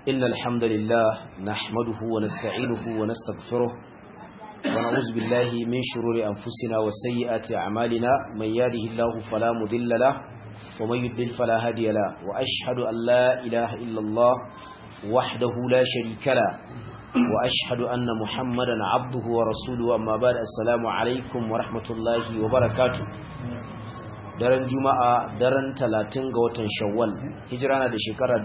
إن الحمد لله نحمده ونستعينه ونستغفره ونعوذ بالله من شرور أنفسنا وسيئات أعمالنا من يهده الله فلا مضل له ومن يضلل فلا هادي له وأشهد أن لا إله إلا الله وحده لا شريك له وأشهد أن محمدا عبده ورسوله أما بعد السلام عليكم ورحمة الله وبركاته daren juma'a daren talatin ga watan shawwal hijira na da shekarar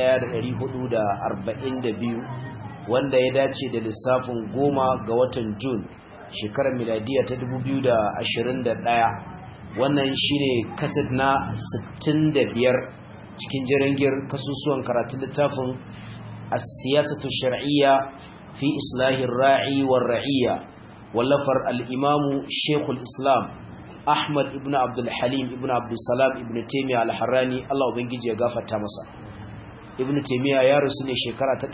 1442 wanda ya dace da lissafin goma ga watan jun shekarar miladiya ta 2021 wannan shine kaset na 65 cikin jirangir kasusuwan karatun littafin as-siyasatu shar'iyya fi islahin ra'i war ra'iyya wallafar al-imamu shekul islam Ahmad ibn Abdul Halim ibn Abdul Salam ibn Taymiyyah al-Harrani Allah ubangiji ya gafarta masa Ibn Taymiyyah ya rusu ne shekara ta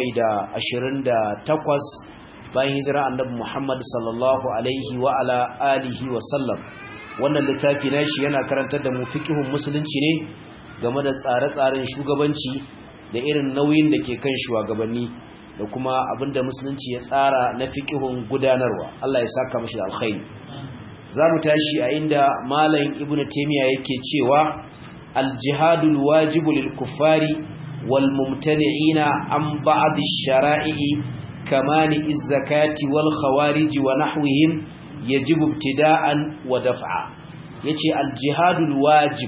728 bayan hijira Annabi Muhammad sallallahu alaihi wa ala alihi wa sallam wannan littafi nashi yana karantar da mu fiqhun musulunci ne game da tsare-tsaren shugabanci da irin nauyin da ke kan shugabanni da kuma abinda musulunci ya tsara na fiqhun gudanarwa Allah ya saka mashi da alkhairi za mu tashi a inda malam ibn taymiya yake cewa al-jihadul wajibu lil kuffari wal mumtani'ina an ba'd ash-shara'i kamani iz-zakati wal khawarij wa nahwihim yajibu ibtida'an wa daf'a yace al-jihadul wajib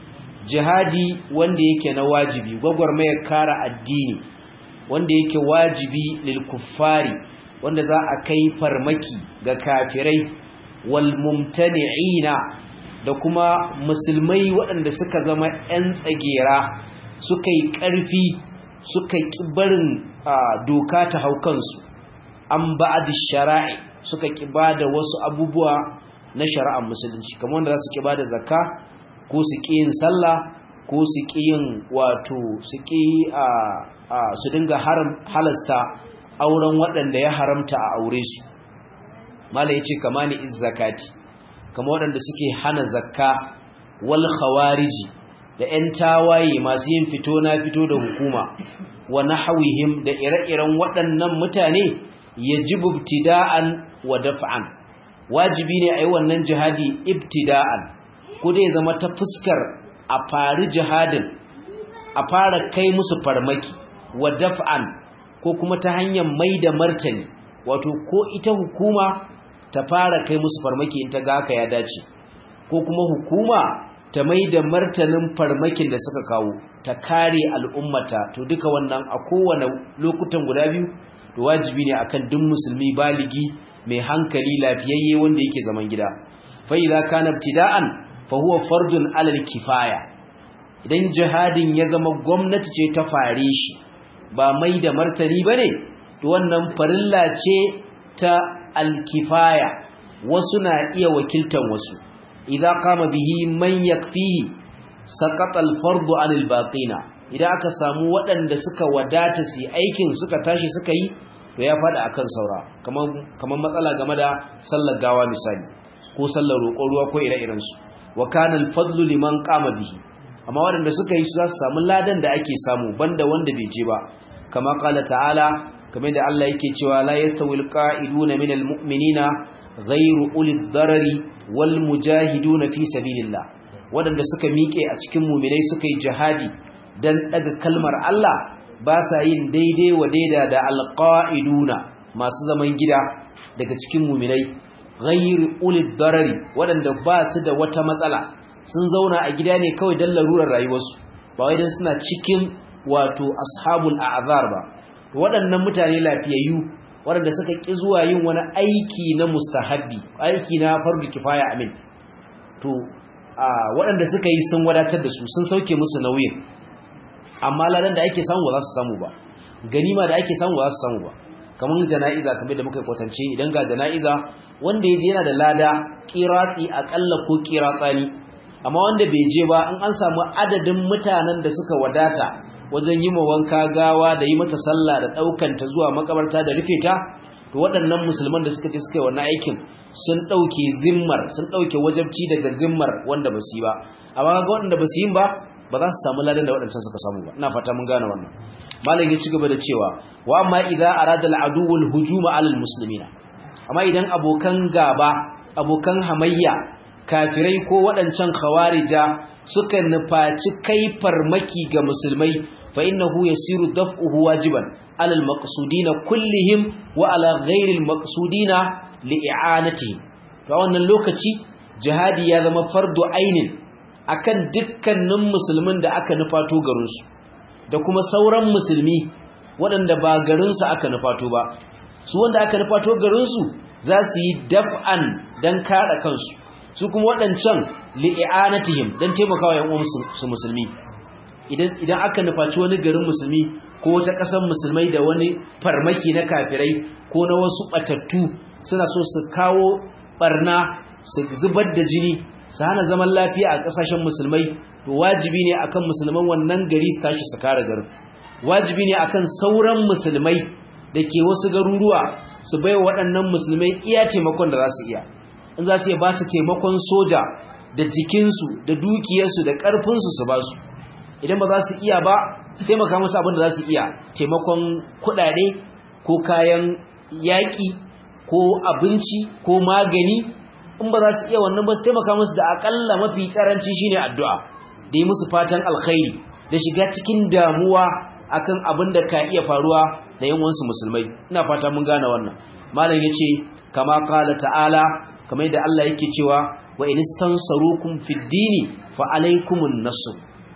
jihadi wanda yake na wajibi gwagwarmayar kara addini wanda yake wajibi lil kuffari wanda za a kai farmaki ga kafirai walmumtani'ina da kuma musulmai waɗanda suka zama 'yan tsagera suka yi ƙarfi suka ƙi barin doka ta hau kansu an ba da shara'i suka ƙi ba da wasu abubuwa na shari'ar musulunci kamar wanda za su ƙi ba da zakka ko su ƙi yin sallah ko su ƙi yin wato su ƙi su dinga halasta auren waɗanda ya haramta a aure su mala yace kama ni iz zakati kama waɗanda suke hana zakka wal khawariji da ƴan tawaye masu yin fito na fito da hukuma wa nahwihim da ire-iren waɗannan mutane yajibu ibtida'an wa daf'an wajibi ne ayi wannan jihadi ibtida'an ko dai zama ta fuskar a fari jihadin a fara kai musu farmaki wa daf'an ko kuma ta hanyar mai da martani wato ko ita hukuma ta fara kai musu farmaki in ta ga haka ya dace ko kuma hukuma ta mai da martanin farmakin da suka kawo ta kare al'ummata to duka wannan a kowane lokutan guda biyu to wajibi ne akan duk musulmi baligi mai hankali lafiyayye wanda yake zaman gida fa idza kana ibtida'an fa huwa fardun 'alal kifaya idan jihadin ya zama gwamnati ce ta fare shi ba mai da martani bane to wannan farilla ce ta alkifaya wasu na iya wakiltan wasu idza qama bihi man yakfihi saqata alfardu anil baqina idan aka samu waɗanda suka wadata su aikin suka tashi suka yi to ya fada akan saura kaman kaman matsala game da sallar gawa misali ko sallar roƙon ruwa ko ire-iren su wa kana alfadlu liman qama bihi amma waɗanda suka yi su za su samu ladan da ake samu banda wanda bai je ba kama qala ta'ala kamar da Allah yake cewa la yastawil qa'iduna minal mu'minina ghayru ulil darari wal mujahiduna fi sabilillah wadanda suka miƙe a cikin mu'minai suka yi jihadi dan daga kalmar Allah ba sa yin daidai wa daida da alqa'iduna masu zaman gida daga cikin mu'minai ghayru ulil darari wadanda ba su da wata matsala sun zauna a gida ne kawai dan larurar rayuwarsu ba wai dan suna cikin wato ashabul a'zar ba waɗannan mutane lafiyayyu waɗanda suka ƙi zuwa yin wani aiki na mustahabbi aiki na fardu kifaya amin to waɗanda suka yi sun wadatar da su sun sauke musu nauyin amma ladan da ake samu ba za su samu ba ganima da ake samu ba za su samu ba kamar jana'iza kamar da muka yi kwatance idan ga jana'iza wanda ya je yana da lada kiratsi akalla ko kiratsani amma wanda bai je ba in an samu adadin mutanen da suka wadata wajen yi ma wanka gawa da yi mata sallah da ɗaukanta zuwa makabarta da rufe ta to waɗannan musulman da suka ce suka yi wannan aikin sun ɗauke zimmar sun ɗauke wajabci daga zimmar wanda ba su yi ba amma ga waɗanda ba su yi ba ba za su samu ladan da waɗancan suka samu ba ina fata mun gane wannan malam ya ci gaba da cewa wa amma idza arada al-adu wal hujuma ala al-muslimina amma idan abokan gaba abokan hamayya kafirai ko waɗancan khawarija suka nufaci kai farmaki ga musulmai fa innahu yasiru daf'uhu wajiban ala al-maqsudina kullihim wa ala ghairi al-maqsudina li'anatihim to wannan lokaci jihadi ya zama fardu ainin akan dukkanin musulmin da aka nufato garinsu da kuma sauran musulmi waɗanda ba garinsu aka nufato ba su wanda aka nufato garinsu za su yi daf'an don kaɗa kansu su kuma waɗancan li'anatihim don taimakawa yan su musulmi idan aka nufaci wani garin musulmi ko wata ƙasar musulmai da wani farmaki na kafirai ko na wasu ɓatattu suna so su kawo ɓarna su zubar da jini su hana zaman lafiya a ƙasashen musulmai to wajibi ne akan musulman wannan gari su tashi su kare garin wajibi ne akan sauran musulmai da ke wasu garuruwa su bai waɗannan musulmai iya taimakon da za su iya in za su iya ba su taimakon soja da jikinsu da dukiyarsu da ƙarfinsu su ba su idan ba za su iya ba su taimaka musu abin da za su iya taimakon kuɗaɗe ko kayan yaƙi ko abinci ko magani in ba za su iya wannan ba su taimaka musu da aƙalla mafi ƙaranci shine addu'a da yi musu fatan alkhairi da shiga cikin damuwa akan abin da ka iya faruwa da yan wansu musulmai ina fata mun gane wannan malam yace kama qala ta'ala kamar yadda Allah yake cewa wa in istansarukum fid dini fa alaykumun nasr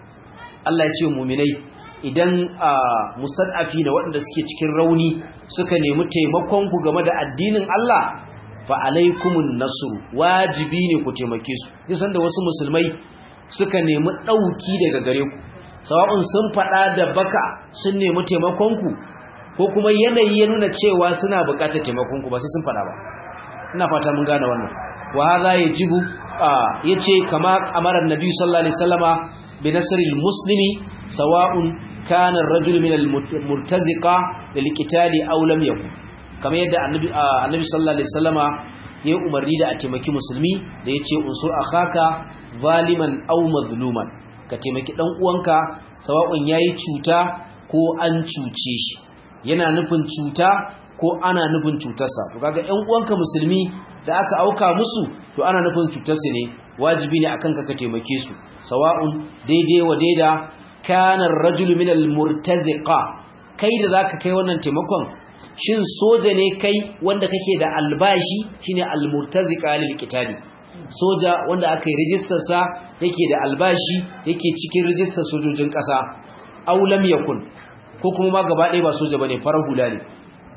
Allah ya ce mu'minai idan mustad'afi na waɗanda suke cikin rauni suka nemi taimakon ku game da addinin Allah fa alaykumun nasr wajibi ne ku taimake su kisan da wasu musulmai suka nemi dauki daga gare ku sawa'un sun faɗa da baka sun nemi taimakonku ko kuma yanayi ya nuna cewa suna buƙatar taimakonku ba sai sun faɗa ba ina fata mun gane wannan wa hadha yajibu yace kama amara annabi sallallahu alaihi wasallama bi nasril muslimi sawa'un kana ar-rajulu min al-murtaziqa lil qitali aw lam yakun kamar yadda annabi annabi sallallahu alaihi wasallama ya umarni da a taimaki musulmi da yace unsur akhaka zaliman aw mazluman ka taimaki dan uwanka sawa'un yayi cuta ko an cuce shi yana nufin cuta ko ana nufin cutarsa to kaga ɗan uwanka musulmi da aka auka musu to ana nufin cutarsa ne wajibi ne akan ka ka taimake su sawa'un daidai wa daida kana ar-rajulu min al-murtaziqa kai da zaka kai wannan taimakon shin soja ne kai wanda kake da albashi shine al-murtaziqa lil qitali soja wanda aka yi rijistar sa yake da albashi yake cikin rijistar sojojin ƙasa aw lam yakun ko kuma ma gaba ɗaya ba soja bane farar hula ne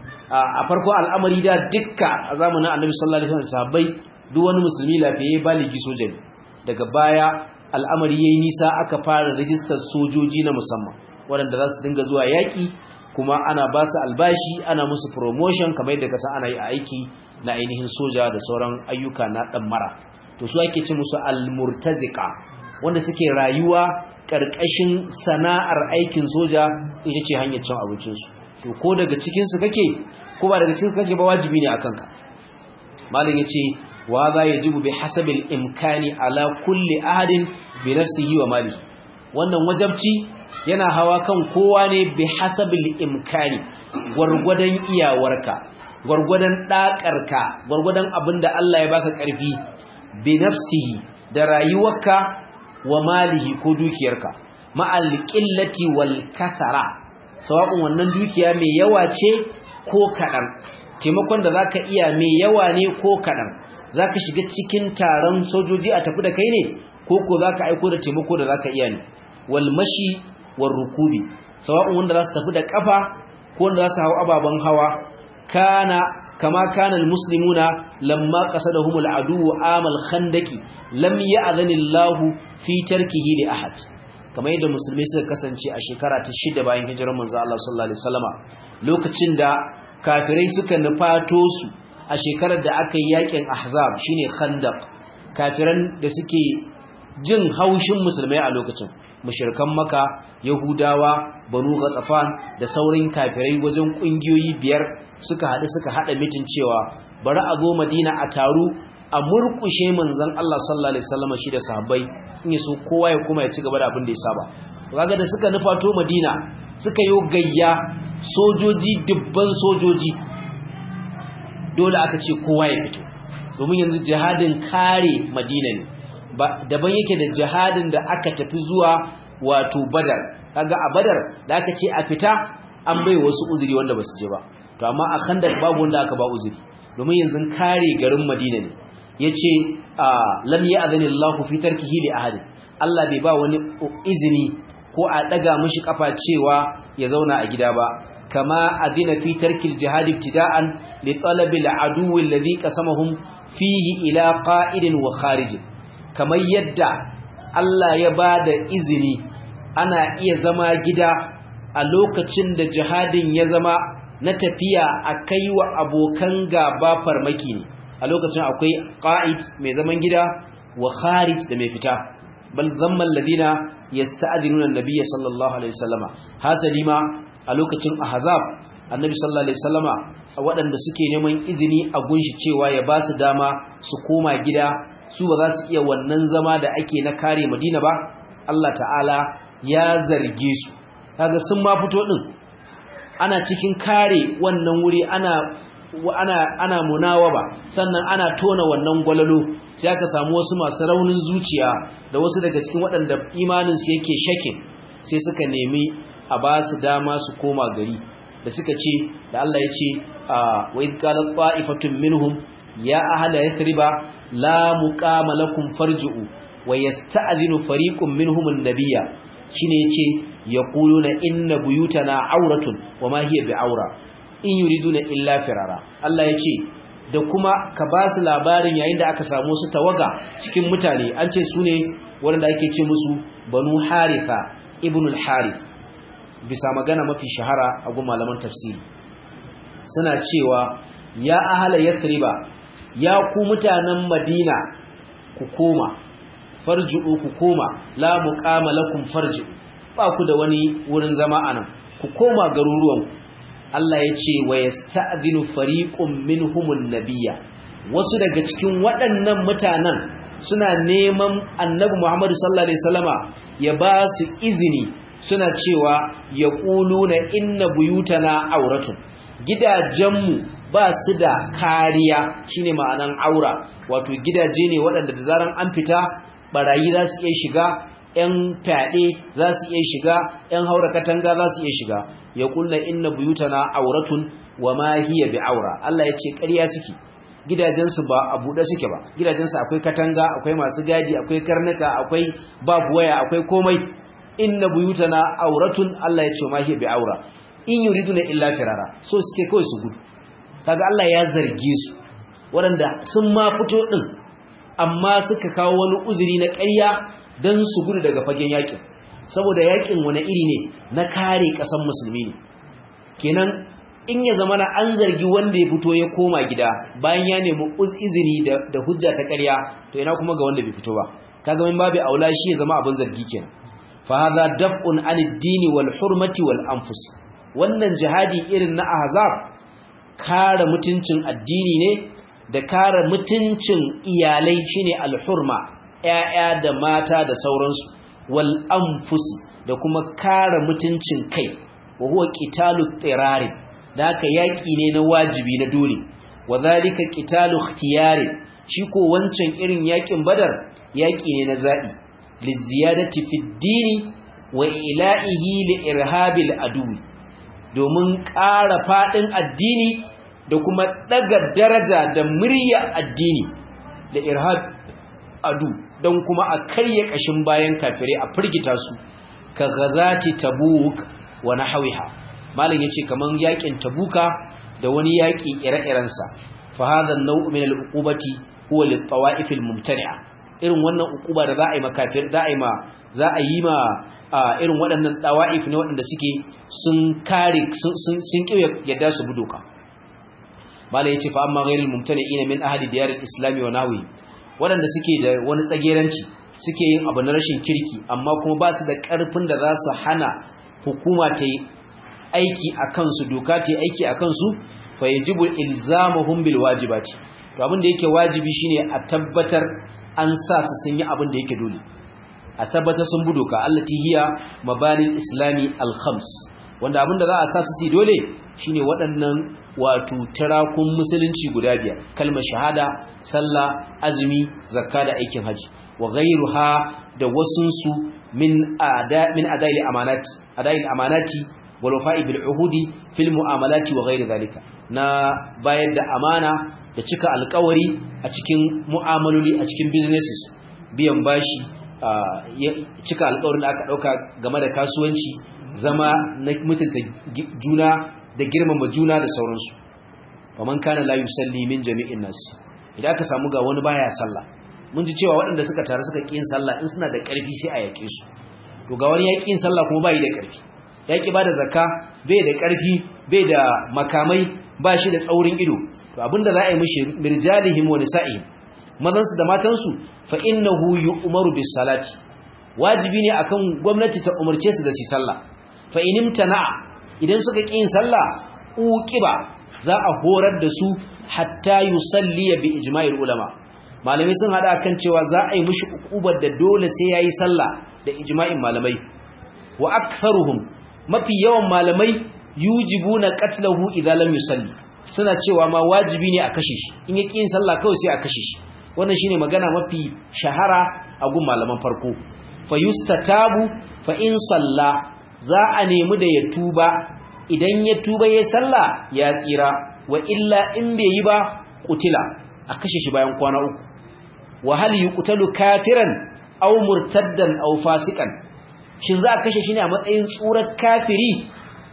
a farko al'amari da dukka a zamanin annabi sallallahu alaihi wasallam sahabbai duk wani musulmi lafiye baligi soja ne daga baya al'amari yayi nisa aka fara rijistar sojoji na musamman waɗanda za su dinga zuwa yaƙi kuma ana ba su albashi ana musu promotion kamar yadda kasa ana yi a aiki na ainihin soja da sauran ayyuka na ɗan mara to su ake ce musu almurtazika wanda suke rayuwa ƙarƙashin sana'ar aikin soja ita ce hanyar cin abincinsu to ko daga cikinsu kake ko ba daga cikinsu kake ba wajibi ne a kanka malin ya ce wa za ya jibu bi hasabil imkani ala kulli ahadin bi nafsihi wa mali wannan wajabci yana hawa kan kowa ne bi hasabil imkani gwargwadon iyawarka gwargwadon ɗaƙarka gwargwadon abin da Allah ya baka ƙarfi bi nafsihi da rayuwarka wa malihi ko dukiyarka ma'al qillati wal kasara sawa'un wannan dukiya mai yawa ce ko kadan taimakon da zaka iya mai yawa ne ko kadan zaka shiga cikin taron sojoji a tafi da kai ne ko ko zaka aiko da taimako da zaka iya ne wal mashi war rukubi sawa'un wanda za su tafi da kafa ko wanda za su hawo ababan hawa kana kama kana almuslimuna lamma qasadahum aladu amal khandaqi lam ya'zani Allah fi tarkihi li ahad kamar yadda musulmai suka kasance a shekara ta shida bayan hijirar manzo Allah sallallahu alaihi wasallama lokacin da kafirai suka nufato su a shekarar da aka yi yakin ahzab shine khandaq kafiran da suke jin haushin musulmai a lokacin mushrikan maka yahudawa banu ghatsafan da saurin kafirai wajen kungiyoyi biyar suka haɗu suka haɗa mitin cewa bari a zo madina a taru a murkushe manzon Allah sallallahu alaihi wasallam shi da sahabbai in yaso kowa ya kuma ya ci gaba da abin da ya saba kaga da suka nufato madina suka yi gayya sojoji dubban sojoji dole aka ce kowa ya fito domin yanzu jihadin kare madina ne daban yake da jihadin da aka tafi zuwa wato badar kaga a badar da aka ce a fita an bai wasu uzuri wanda ba su je ba to amma a khandak babu wanda aka ba uzuri domin yanzu kare garin madina ne yace lam ya'zani Allahu fi tarkihi li ahadin Allah bai ba wani izini ko a daga mishi kafa cewa ya zauna a gida ba kama adina fi tarkil jihad ibtida'an li talab al-adu alladhi qasamahum fihi ila qa'idin wa kharij kamar yadda Allah ya bada izini ana iya zama gida a lokacin da jihadin ya zama na tafiya a kai wa abokan gaba farmaki ne a lokacin akwai qa'id mai zaman gida wa kharij da mai fita bal zamma alladhina yasta'dinuna an-nabiy sallallahu alaihi wasallama hasali ma a lokacin ahzab annabi sallallahu alaihi wasallama waɗanda suke neman izini a gunshi cewa ya ba su dama su koma gida su ba za su iya wannan zama da ake na kare madina ba Allah ta'ala ya zarge su kaga sun ma fito din ana cikin kare wannan wuri ana ana ana munawaba sannan ana tona wannan gwalalo sai aka samu wasu masu raunin zuciya da wasu daga cikin waɗanda imanin su yake shakin sai suka nemi a ba su dama su koma gari da suka ce da Allah ya ce wa idh qala qa'ifatun minhum ya ahla yathriba la muqama lakum farji'u wa yasta'dhinu fariqun minhum an-nabiyya shine yace yaquluna inna buyutana auratun wa ma hiya bi'aura in yuriduna illa firara Allah yace da kuma ka ba su labarin yayin da aka samu su tawaga cikin mutane an ce su ne wanda ake ce musu banu haritha ibn al-harith bisa magana mafi shahara a gun malaman tafsiri suna cewa ya ahala yathriba ya ku mutanen madina ku koma farji'u ku koma la muqama lakum farji'u ba ku da wani wurin zama anan ku koma garuruwanku Allah ya ce wa yasta'dinu fariqun minhumun nabiyya wasu daga cikin waɗannan mutanen suna neman annabi Muhammad sallallahu alaihi wasallama ya ba su izini suna cewa yaquluna inna buyutana auratun gidajenmu ba su da kariya shine ma'anan aura wato gidaje ne waɗanda da zaran an fita barayi za su iya shiga ‘yan fyaɗe za su iya shiga ‘yan haura katanga za su iya shiga ya kulla inna buyutana auratun wa ma hiya bi aura Allah ya ce ƙarya suke gidajensu ba a buɗe suke ba gidajensu akwai katanga akwai masu gadi akwai karnuka akwai babu waya akwai komai inna buyutana auratun Allah ya ce ma hiya bi aura in yuriduna illa firara so suke kawai su gudu kaga Allah ya zarge su waɗanda sun ma fito ɗin amma suka kawo wani uzuri na ƙarya don su gudu daga fagen yakin saboda yakin wani iri ne na kare ƙasan musulmi ne kenan in ya zama na an zargi wanda ya fito ya koma gida bayan ya nemi izini da hujja ta ƙarya to ina kuma ga wanda bai fito ba kaga min babu aula shi ya zama abin zargi kenan fa hadha daf'un 'anid dini wal hurmati wal anfus wannan jihadi irin na ahzab kare mutuncin addini ne da kare mutuncin iyalai shine al hurma ‘ya'ya da mata da sauransu, wal anfusi da kuma kare mutuncin kai, wa huwa ƙitalu tsirari, da haka yaƙi ne na wajibi na dole, wa zalika ƙitalu ikhtiyari, shi ko wancan irin yaƙin badar yaƙi ne na zaɓi, lizziyadati fi dini wa ila'ihi li irhabil aduwi, domin ƙara faɗin addini da kuma ɗaga daraja da murya addini da irhab adu don kuma a karye kashin bayan kafirai a firgita su ka gazati tabuk wa nahwiha malam yace kaman yakin tabuka da wani yaki ire-irensa fa hadha an-naw' min al-uqubati huwa lit-tawa'if al-mumtani'a irin wannan uquba da za a yi makafir za a yi ma za a yi ma irin waɗannan tawa'if ne waɗanda suke sun kare sun sun kiyaye yadda su budoka malam yace fa amma ghayrul mumtani'ina min ahli diyar al-islam wa nahwi waɗanda suke da wani tsageranci suke yin abu na rashin kirki amma kuma ba su da ƙarfin da za su hana hukuma ta yi aiki a kansu doka ta yi aiki a kansu fa yajibu ilzamuhum bil wajibati to abin da yake wajibi shine a tabbatar an sa su sun yi abin da yake dole a tabbatar sun bi doka allati hiya mabalil islami al khams wanda abinda za a sa su dole shine waɗannan wato tarakun musulunci guda biyar kalmar shahada sallah azumi zakka da aikin haji wa ghayruha da wasunsu min ada min adail amanati adail amanati wal wafa'i bil uhudi fil mu'amalati wa ghayri dhalika na bayar da amana da cika alƙawari a cikin mu'amaloli a cikin businesses biyan bashi cika alƙawarin da aka dauka game da kasuwanci zama na mutunta juna da girmama juna da sauransu faman kana la yusalli min jami'in nas idan aka samu ga wani baya sallah mun ji cewa waɗanda suka taru suka ƙi yin sallah in suna da ƙarfi sai a yake su to ga wani ya ƙi yin sallah kuma bai da ƙarfi ya ƙi ba da zakka bai da ƙarfi bai da makamai ba shi da tsaurin ido to abinda za a yi mishi mirjalihim wa nisa'ihim mazansu da matansu fa innahu yu'maru bis salati wajibi ne akan gwamnati ta umarce su da su sallah fa inimtana idan suka ƙi yin sallah uqiba za a horar da su hatta yusalli bi ijma'il ulama malamai sun hada kan cewa za a yi mishi ukubar da dole sai yayi sallah da ijma'in malamai wa aktharuhum mafi yawan malamai yujibuna qatlahu idza lam yusalli suna cewa ma wajibi ne a kashe shi in yaki yin sallah kawai sai a kashe shi wannan shine magana mafi shahara a gun malaman farko fa yustatabu fa in salla za a nemi da ya tuba idan ya tuba yayin sallah ya tsira wa illa in bai yi ba kutila a kashe shi bayan kwana uku wa hal yuqtalu kafiran aw murtaddan aw fasikan shin za a kashe shi ne a matsayin tsurar kafiri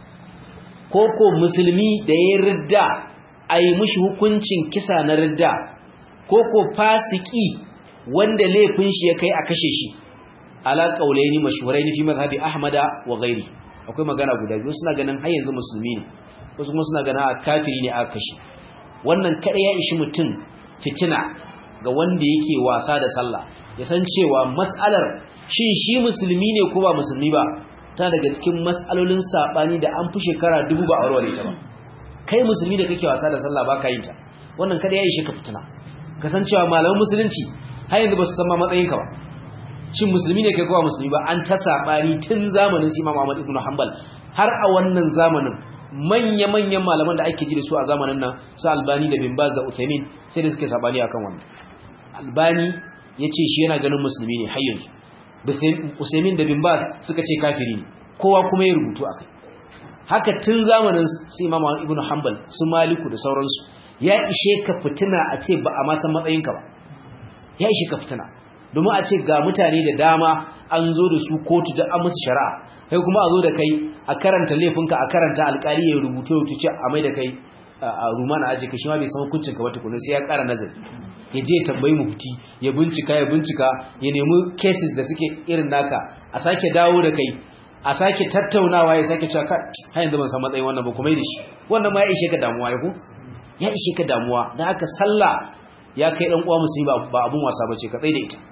ko ko musulmi da ya ridda ayi mishi hukuncin kisa na ridda ko ko fasiki wanda laifin shi ya kai a kashe shi ala qaulaini mashhuraini fi madhhabi ahmada wa ghairi akwai magana guda biyu suna ganin har yanzu musulmi ne wasu kuma suna ganin a kafiri ne aka kashe wannan kada ya ishi mutum fitina ga wanda yake wasa da sallah ya san cewa mas'alar shin shi musulmi ne ko ba musulmi ba ta daga cikin mas'alolin sabani da an fi shekara dubu ba a warware ta ba kai musulmi da kake wasa da sallah ba ka yin ta wannan kada ya ishe ka fitina ka san cewa malaman musulunci har yanzu ba su san ma matsayinka ba shin musulmi ne kai ko ba musulmi ba an ta sabani tun zamanin Imam Ahmad ibn Hanbal har a wannan zamanin manya-manyan malaman da ake ji da su a zamanin nan su albani da bimbaz da uthaymin sai da suke sabani akan wannan albani ya ce shi yana ganin musulmi ne har yanzu uthaymin da bimbaz suka ce kafiri ne kowa kuma ya rubutu a kai haka tun zamanin su imam ibn hanbal su maliku da sauransu ya ishe ka fitina a ce ba a ma san matsayinka ba ya ishe ka fitina domin a ce ga mutane da dama an zo da su kotu da an musu shari'a kai kuma a zo da kai a karanta laifinka a karanta alkali ya rubuta ya tuce a mai da kai a rumana aji ka shi ma bai san hukuncin ka wata kullun sai ya kara nazari ya je tambayi mufti ya bincika ya bincika ya nemi cases da suke irin naka a sake dawo da kai a sake tattaunawa ya sake cewa har yanzu ban san matsayin wannan ba kuma yi da shi wannan ma ya ishe ka damuwa ya ku ya ishe ka damuwa dan haka sallah ya kai dan uwa musulmi ba abun wasa bace ka tsaye da ita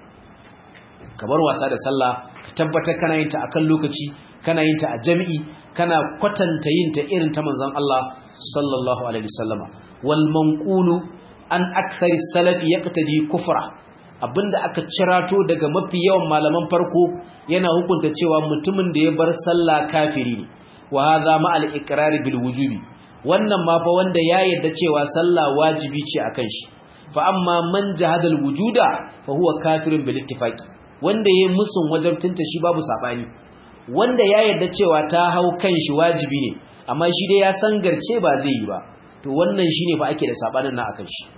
ka bar wasa da sallah ka tabbatar kana yin ta akan lokaci kana yin ta a jami'i kana kwatanta yin ta irin ta manzon Allah sallallahu alaihi wasallama wal manqulu an akthari salafi yaqtadi kufra abinda aka cirato daga mafi yawan malaman farko yana hukunta cewa mutumin da ya bar sallah kafiri ne wa hadha ma al iqrar bil wujubi wannan ma fa wanda ya yarda cewa sallah wajibi ce akan shi fa amma man jahada al wujuda fa huwa kafirun bil ittifaqi wanda yayin musun wajabtinta shi babu sabani wanda ya yarda cewa ta hau kanshi wajibi ne amma shi dai ya san garce ba zai yi ba to wannan shine fa ake da sabanin nan akan shi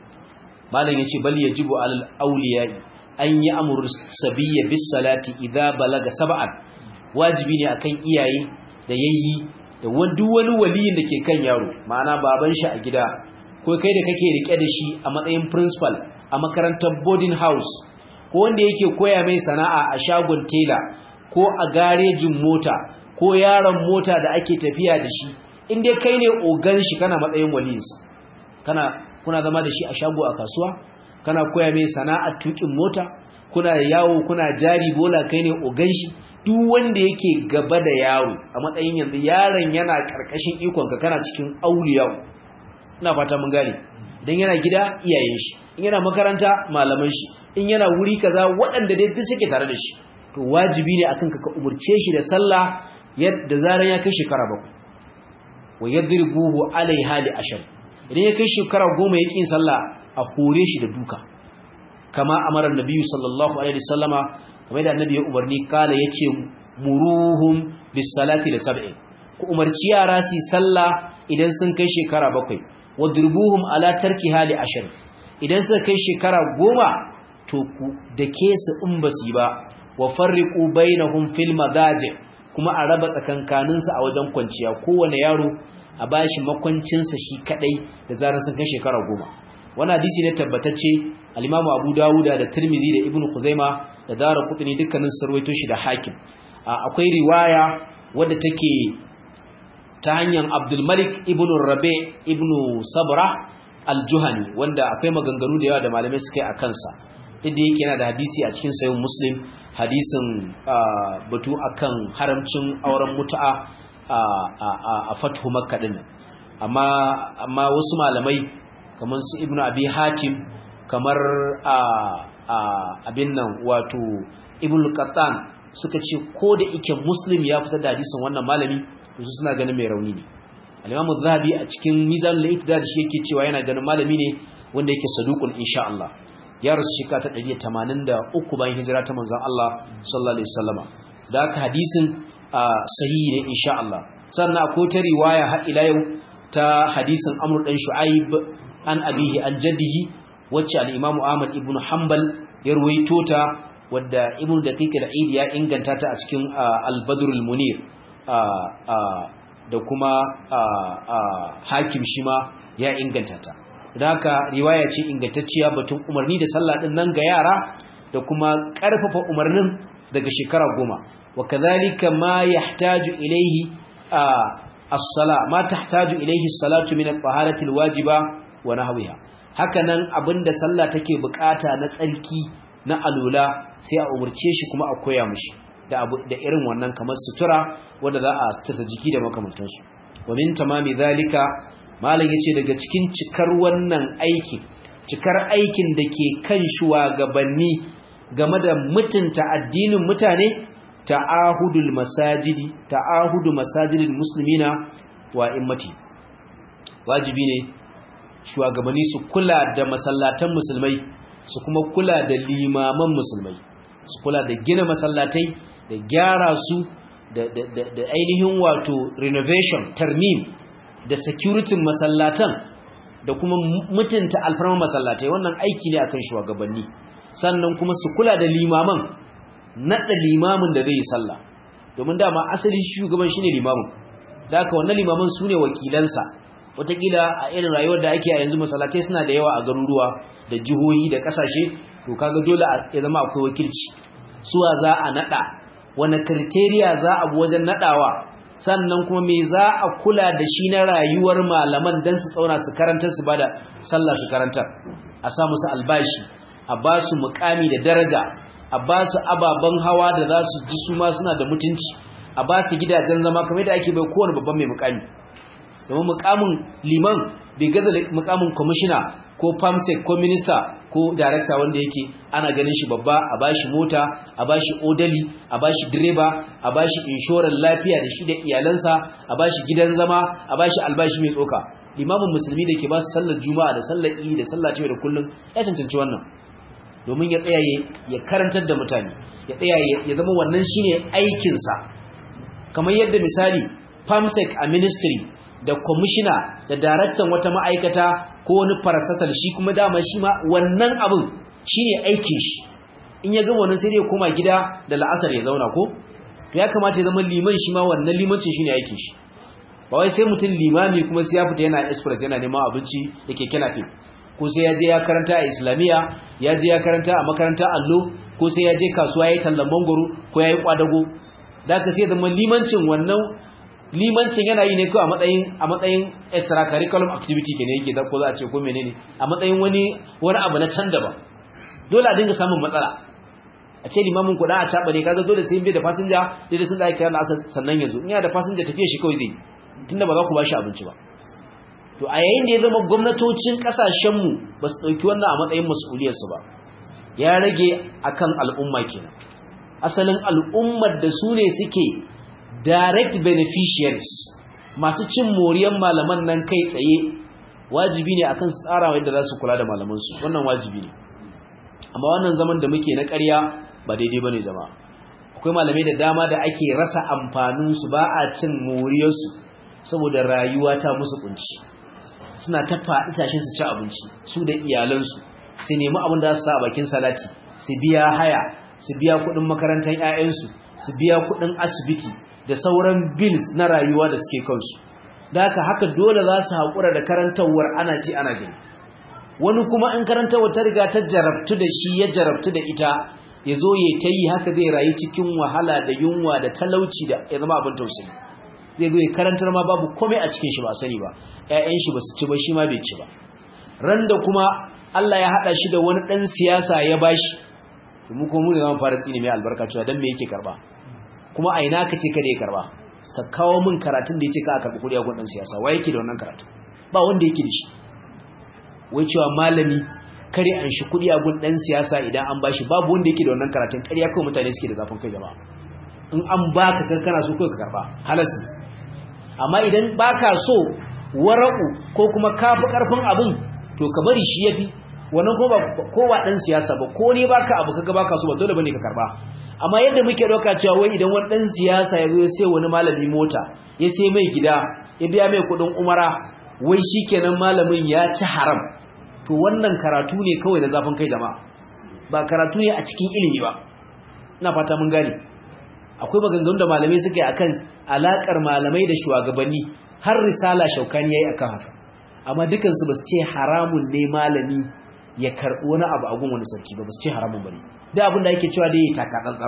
malam yace bal yajibu alal awliya an yi amru sabiyya bis salati idza balaga sab'an wajibi ne akan iyaye da yayyi da duk wani waliyin da ke kan yaro ma'ana baban shi a gida ko kai da kake rike da shi a matsayin principal a makarantar boarding house ko wanda yake koya mai sana'a a shagon tela ko a garejin mota ko yaron mota da ake tafiya da shi in dai kai ne ogan shi kana matsayin waliyinsa kana kuna zama da shi a shago a kasuwa kana koya mai sana'a tukin mota kuna yawo kuna jari bola kai ne ogan shi duk wanda yake gaba da yawo a matsayin yanzu yaron yana karkashin ikon ka kana cikin auliya ina fata mun gane idan yana gida iyayen shi in yana makaranta malaman shi in yana wuri kaza waɗanda dai duk suke tare da shi to wajibi ne akan ka ka umurce shi da sallah yadda zaran ya kai shekara bakwai wa yadribuhu alaiha li ashar idan ya kai shekara goma ya kin sallah a hore shi da duka kama amara annabi sallallahu alaihi wasallama kamar da annabi ya umarni kala yace muruhum bis salati da sab'in ku umarci yara su sallah idan sun kai shekara bakwai wadrubuhum ala tarki hali ashar idan suka kai shekara goma to ku dake su in basu ba wa farriqu bainahum fil madaji kuma a raba tsakankanin su a wajen kwanciya kowane yaro a bashi makwancin sa shi kadai da zarar sun kai shekara goma wannan hadisi ne tabbatacce al-Imam Abu Dawud da Tirmidhi da Ibn Khuzaimah da Daraqutni dukkanin su rawaito shi da Hakim akwai riwaya wadda take ta hanyar Abdulmalik ibn Rabi ibn Sabra al-Juhani wanda akwai maganganu da yawa da malamai suka yi a kansa inda yake yana da hadisi a cikin sayin Muslim hadisin batu akan haramcin auren mutu'a a Fathu Makka din amma amma wasu malamai kamar su Ibn Abi Hatim kamar abin nan wato Ibn Qattan suka ce ko da yake Muslim ya fitar da hadisin wannan malami su suna ganin mai rauni ne al-imam az-zahabi a cikin mizan al-iqtidar shi yake cewa yana ganin malami ne wanda yake saduqun insha Allah ya rasu shika ta 183 bayan hijira ta manzon Allah sallallahu alaihi wasallama da haka hadisin sahihi ne insha Allah sannan akwai ta riwaya har ila yau ta hadisin Amr dan Shu'aib an abihi an jaddihi wacce al-imam Ahmad ibn Hanbal ya ruwaito ta wadda ibn Daqiq al-Eid ya inganta ta a cikin al-Badr al-Munir da kuma hakim shi ma ya inganta ta da haka riwaya ce ingantacciya batun umarni da sallah din nan ga yara da kuma karfafa umarnin daga shekara goma wa kadhalika ma yahtaju ilayhi as-sala ma tahtaju ilayhi as-salatu min at-taharati al-wajiba wa nahwiha haka nan abinda sallah take bukata na tsarki na alula sai a umurce shi kuma a koya mishi da abu da irin wannan kamar sutura wanda za a sutura jiki da makamantansu wa min tamami zalika malam yace daga cikin cikar wannan aiki cikar aikin da ke kan shugabanni game da mutunta addinin mutane ta'ahudul masajidi ta'ahudu masajidil muslimina wa immati wajibi ne shugabanni su kula da masallatan musulmai su kuma kula da limaman musulmai su kula da gina masallatai da gyara su da ainihin wato renovation tarmim da security masallatan da kuma mutunta alfarman masallatai wannan aiki ne akan shugabanni sannan kuma su kula da limaman naɗa limamin da zai yi sallah domin dama asali shugaban shine limamin da haka wannan limaman su ne wakilansa wataƙila a irin rayuwar da ake a yanzu masallatai suna da yawa a garuruwa da jihohi da ƙasashe to kaga dole ya zama akwai wakilci suwa za a naɗa wani kriteriya za a bi wajen naɗawa sannan kuma me za a kula da shi na rayuwar malaman don su tsauna su karantar su bada sallah su karantar a sa musu albashi a ba su mukami da daraja a ba su ababen hawa da za su ji su ma suna da mutunci a ba su gidajen zama kamar da ake bai kowane babban mai mukami domin mukamin liman bai gaza mukamin kwamishina ko famsec ko minista ko darakta wanda yake ana ganin shi babba a bashi mota a bashi odali a bashi direba a bashi inshorar lafiya da shi da iyalansa a bashi gidan zama a bashi albashi mai tsoka limamin musulmi da ke ba su sallar juma'a da sallar idi da sallar cewa da kullum ya cancanci wannan domin ya tsaya ya karantar da mutane ya tsaya ya zama wannan shine aikinsa kamar yadda misali famsec a ministry da kwamishina da daraktan wata ma'aikata ko wani farasatal shi kuma dama shi ma wannan abin shi ne aikin shi in ya gama wannan sai dai koma gida da la'asar ya zauna ko to ya kamata ya zama liman shi ma wannan limancin shi ne aikin shi ba wai sai mutum limami kuma sai ya fita yana express yana neman abinci da keke nafe ko sai ya je ya karanta a islamiyya ya je ya karanta a makaranta allo ko sai ya je kasuwa ya yi tallan mangoro ko ya yi kwadago da ka sai zama limancin wannan limancin yana yi ne kawai a matsayin a matsayin extracurriculum activity ke ne yake da ko za a ce ko menene a matsayin wani wani abu na can daban dole a dinga samun matsala a ce limamin kuɗa a caɓa ne kaga dole sai bai da fasinja dai sun da ake kira asar sannan ya zo in yana da fasinja tafiya shi kawai zai tunda ba za ku ba shi abinci ba to a yayin da ya zama gwamnatocin ƙasashenmu ba su ɗauki wannan a matsayin mas'uliyarsu ba ya rage akan al'umma kenan asalin al'ummar da su ne suke direct beneficiaries masu cin moriyan malaman nan kai tsaye wajibi ne akan su tsara yadda za su kula da malamansu wannan wajibi ne amma wannan zaman da muke na ƙarya ba daidai bane jama'a akwai malamai da dama da ake rasa amfaninsu ba a cin moriyarsu saboda rayuwa ta musu kunci suna ta faɗi tashin su ci abinci su da iyalansu su nemi abin da za su sa a bakin salati su biya haya su biya kuɗin makarantar 'ya'yansu su biya kuɗin asibiti da sauran bills na rayuwa da suke kansu da haka haka dole za su haƙura da karantawar ana ji ana gani wani kuma in karantawar ta riga ta jarabtu da shi ya jarabtu da ita ya zo ya ta yi haka zai rayu cikin wahala da yunwa da talauci da ya zama abin tausayi zai zo ya karantar ma babu komai a cikin shi ba sani ba ƴaƴan shi ba su ci ba shi ma bai ci ba ran da kuma Allah ya haɗa shi da wani ɗan siyasa ya bashi mu kuma mu ne zama fara tsini mai albarka cewa dan me yake karba kuma a ina ka ce kada ya karba ka kawo min karatun da ya ce ka a karɓi kuɗi a gun ɗan siyasa wa yake da wannan karatun ba wanda yake da shi wai cewa malami kare an shi kuɗi a gun ɗan siyasa idan an bashi babu wanda yake da wannan karatun ƙarya kawai mutane suke da zafin kai jama'a in an baka kan kana so kai ka karba halas ne amma idan baka so wara'u ko kuma kafi karfin abin to ka bari shi yafi wannan ko ba ko ba dan siyasa ba ko ne baka abu kaga baka so ba dole bane ka karba amma yadda muke dauka cewa wai idan wani dan siyasa ya zo ya sai wani malami mota ya sai mai gida ya biya mai kudin umara wai shikenan malamin ya ci haram to wannan karatu ne kawai da zafin kai jama'a ba karatu ne a cikin ilimi ba ina fata mun gane akwai maganganun da malamai suka yi akan alakar malamai da shugabanni har risala shaukani yayi akan haka amma dukansu ba su ce haramun ne malami ya karɓi wani abu a gun wani sarki ba ba su ce haramun bane da abin da ake cewa da yayi taka tsantsan